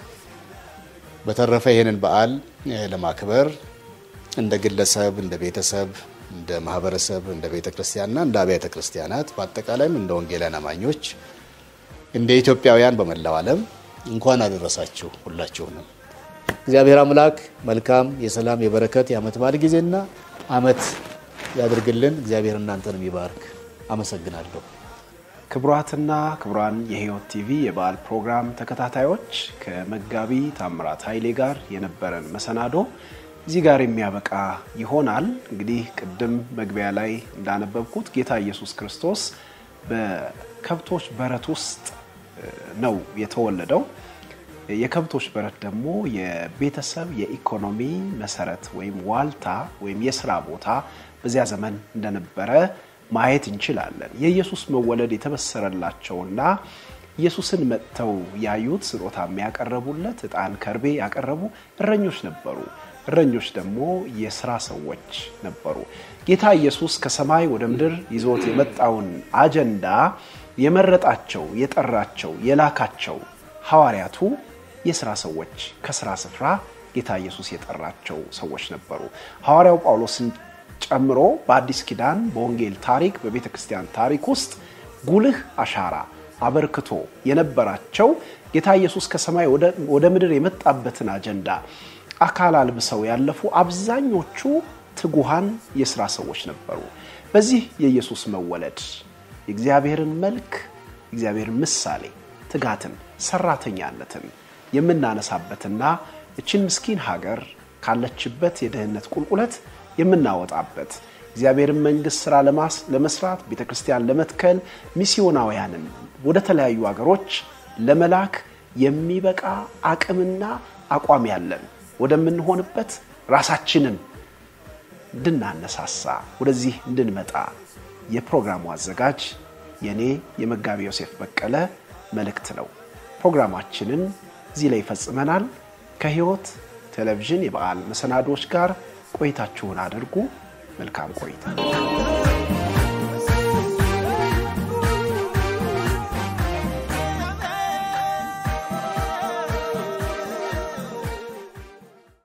በተረፈ ይህንን በዓል ለማክበር እንደ ግለሰብ፣ እንደ ቤተሰብ፣ እንደ ማህበረሰብ፣ እንደ ቤተ ክርስቲያንና እንደ አብያተ ክርስቲያናት በአጠቃላይም እንደ ወንጌላውያን አማኞች እንደ ኢትዮጵያውያን በመላው ዓለም እንኳን አደረሳችሁ ሁላችሁንም። እግዚአብሔር አምላክ መልካም የሰላም የበረከት የዓመት በዓል ጊዜና ዓመት ያድርግልን። እግዚአብሔር እናንተንም ይባርክ። አመሰግናለሁ። ክቡራትና ክቡራን የሕይወት ቲቪ የበዓል ፕሮግራም ተከታታዮች ከመጋቢ ታምራት ኃይሌ ጋር የነበረን መሰናዶ እዚህ ጋር የሚያበቃ ይሆናል። እንግዲህ ቅድም መግቢያ ላይ እንዳነበብኩት ጌታ ኢየሱስ ክርስቶስ በከብቶች በረት ውስጥ ነው የተወለደው። የከብቶች በረት ደግሞ የቤተሰብ የኢኮኖሚ መሰረት ወይም ዋልታ ወይም የስራ ቦታ በዚያ ዘመን እንደነበረ ማየት እንችላለን። የኢየሱስ መወለድ የተበሰረላቸውና ኢየሱስን መጥተው ያዩት ስጦታ የሚያቀረቡለት ዕጣን፣ ከርቤ ያቀረቡ እረኞች ነበሩ። እረኞች ደግሞ የስራ ሰዎች ነበሩ። ጌታ ኢየሱስ ከሰማይ ወደ ምድር ይዞት የመጣውን አጀንዳ የመረጣቸው፣ የጠራቸው፣ የላካቸው ሐዋርያቱ የሥራ ሰዎች ከሥራ ስፍራ ጌታ ኢየሱስ የጠራቸው ሰዎች ነበሩ። ሐዋርያው ጳውሎስን ጨምሮ በአዲስ ኪዳን በወንጌል ታሪክ በቤተ ክርስቲያን ታሪክ ውስጥ ጉልህ አሻራ አበርክቶ የነበራቸው ጌታ ኢየሱስ ከሰማይ ወደ ምድር የመጣበትን አጀንዳ አካል አልብሰው ያለፉ አብዛኞቹ ትጉሃን የሥራ ሰዎች ነበሩ። በዚህ የኢየሱስ መወለድ የእግዚአብሔርን መልክ የእግዚአብሔርን ምሳሌ ትጋትን፣ ሰራተኛነትን የምናነሳበትና እችን ምስኪን ሀገር ካለችበት የድህነት ቁልቁለት የምናወጣበት እግዚአብሔርን መንግሥት ሥራ ለመስራት ቤተ ክርስቲያን ለመትከል ሚስዮናውያንን ወደ ተለያዩ ሀገሮች ለመላክ የሚበቃ አቅምና አቋም ያለን ወደምንሆንበት ራሳችንን እንድናነሳሳ ወደዚህ እንድንመጣ የፕሮግራሙ አዘጋጅ የኔ የመጋቢ ዮሴፍ በቀለ መልእክት ነው። ፕሮግራማችንን እዚህ ላይ ይፈጽመናል። ከሕይወት ቴሌቪዥን የበዓል መሰናዶዎች ጋር ቆይታችሁን አድርጉ። መልካም ቆይታ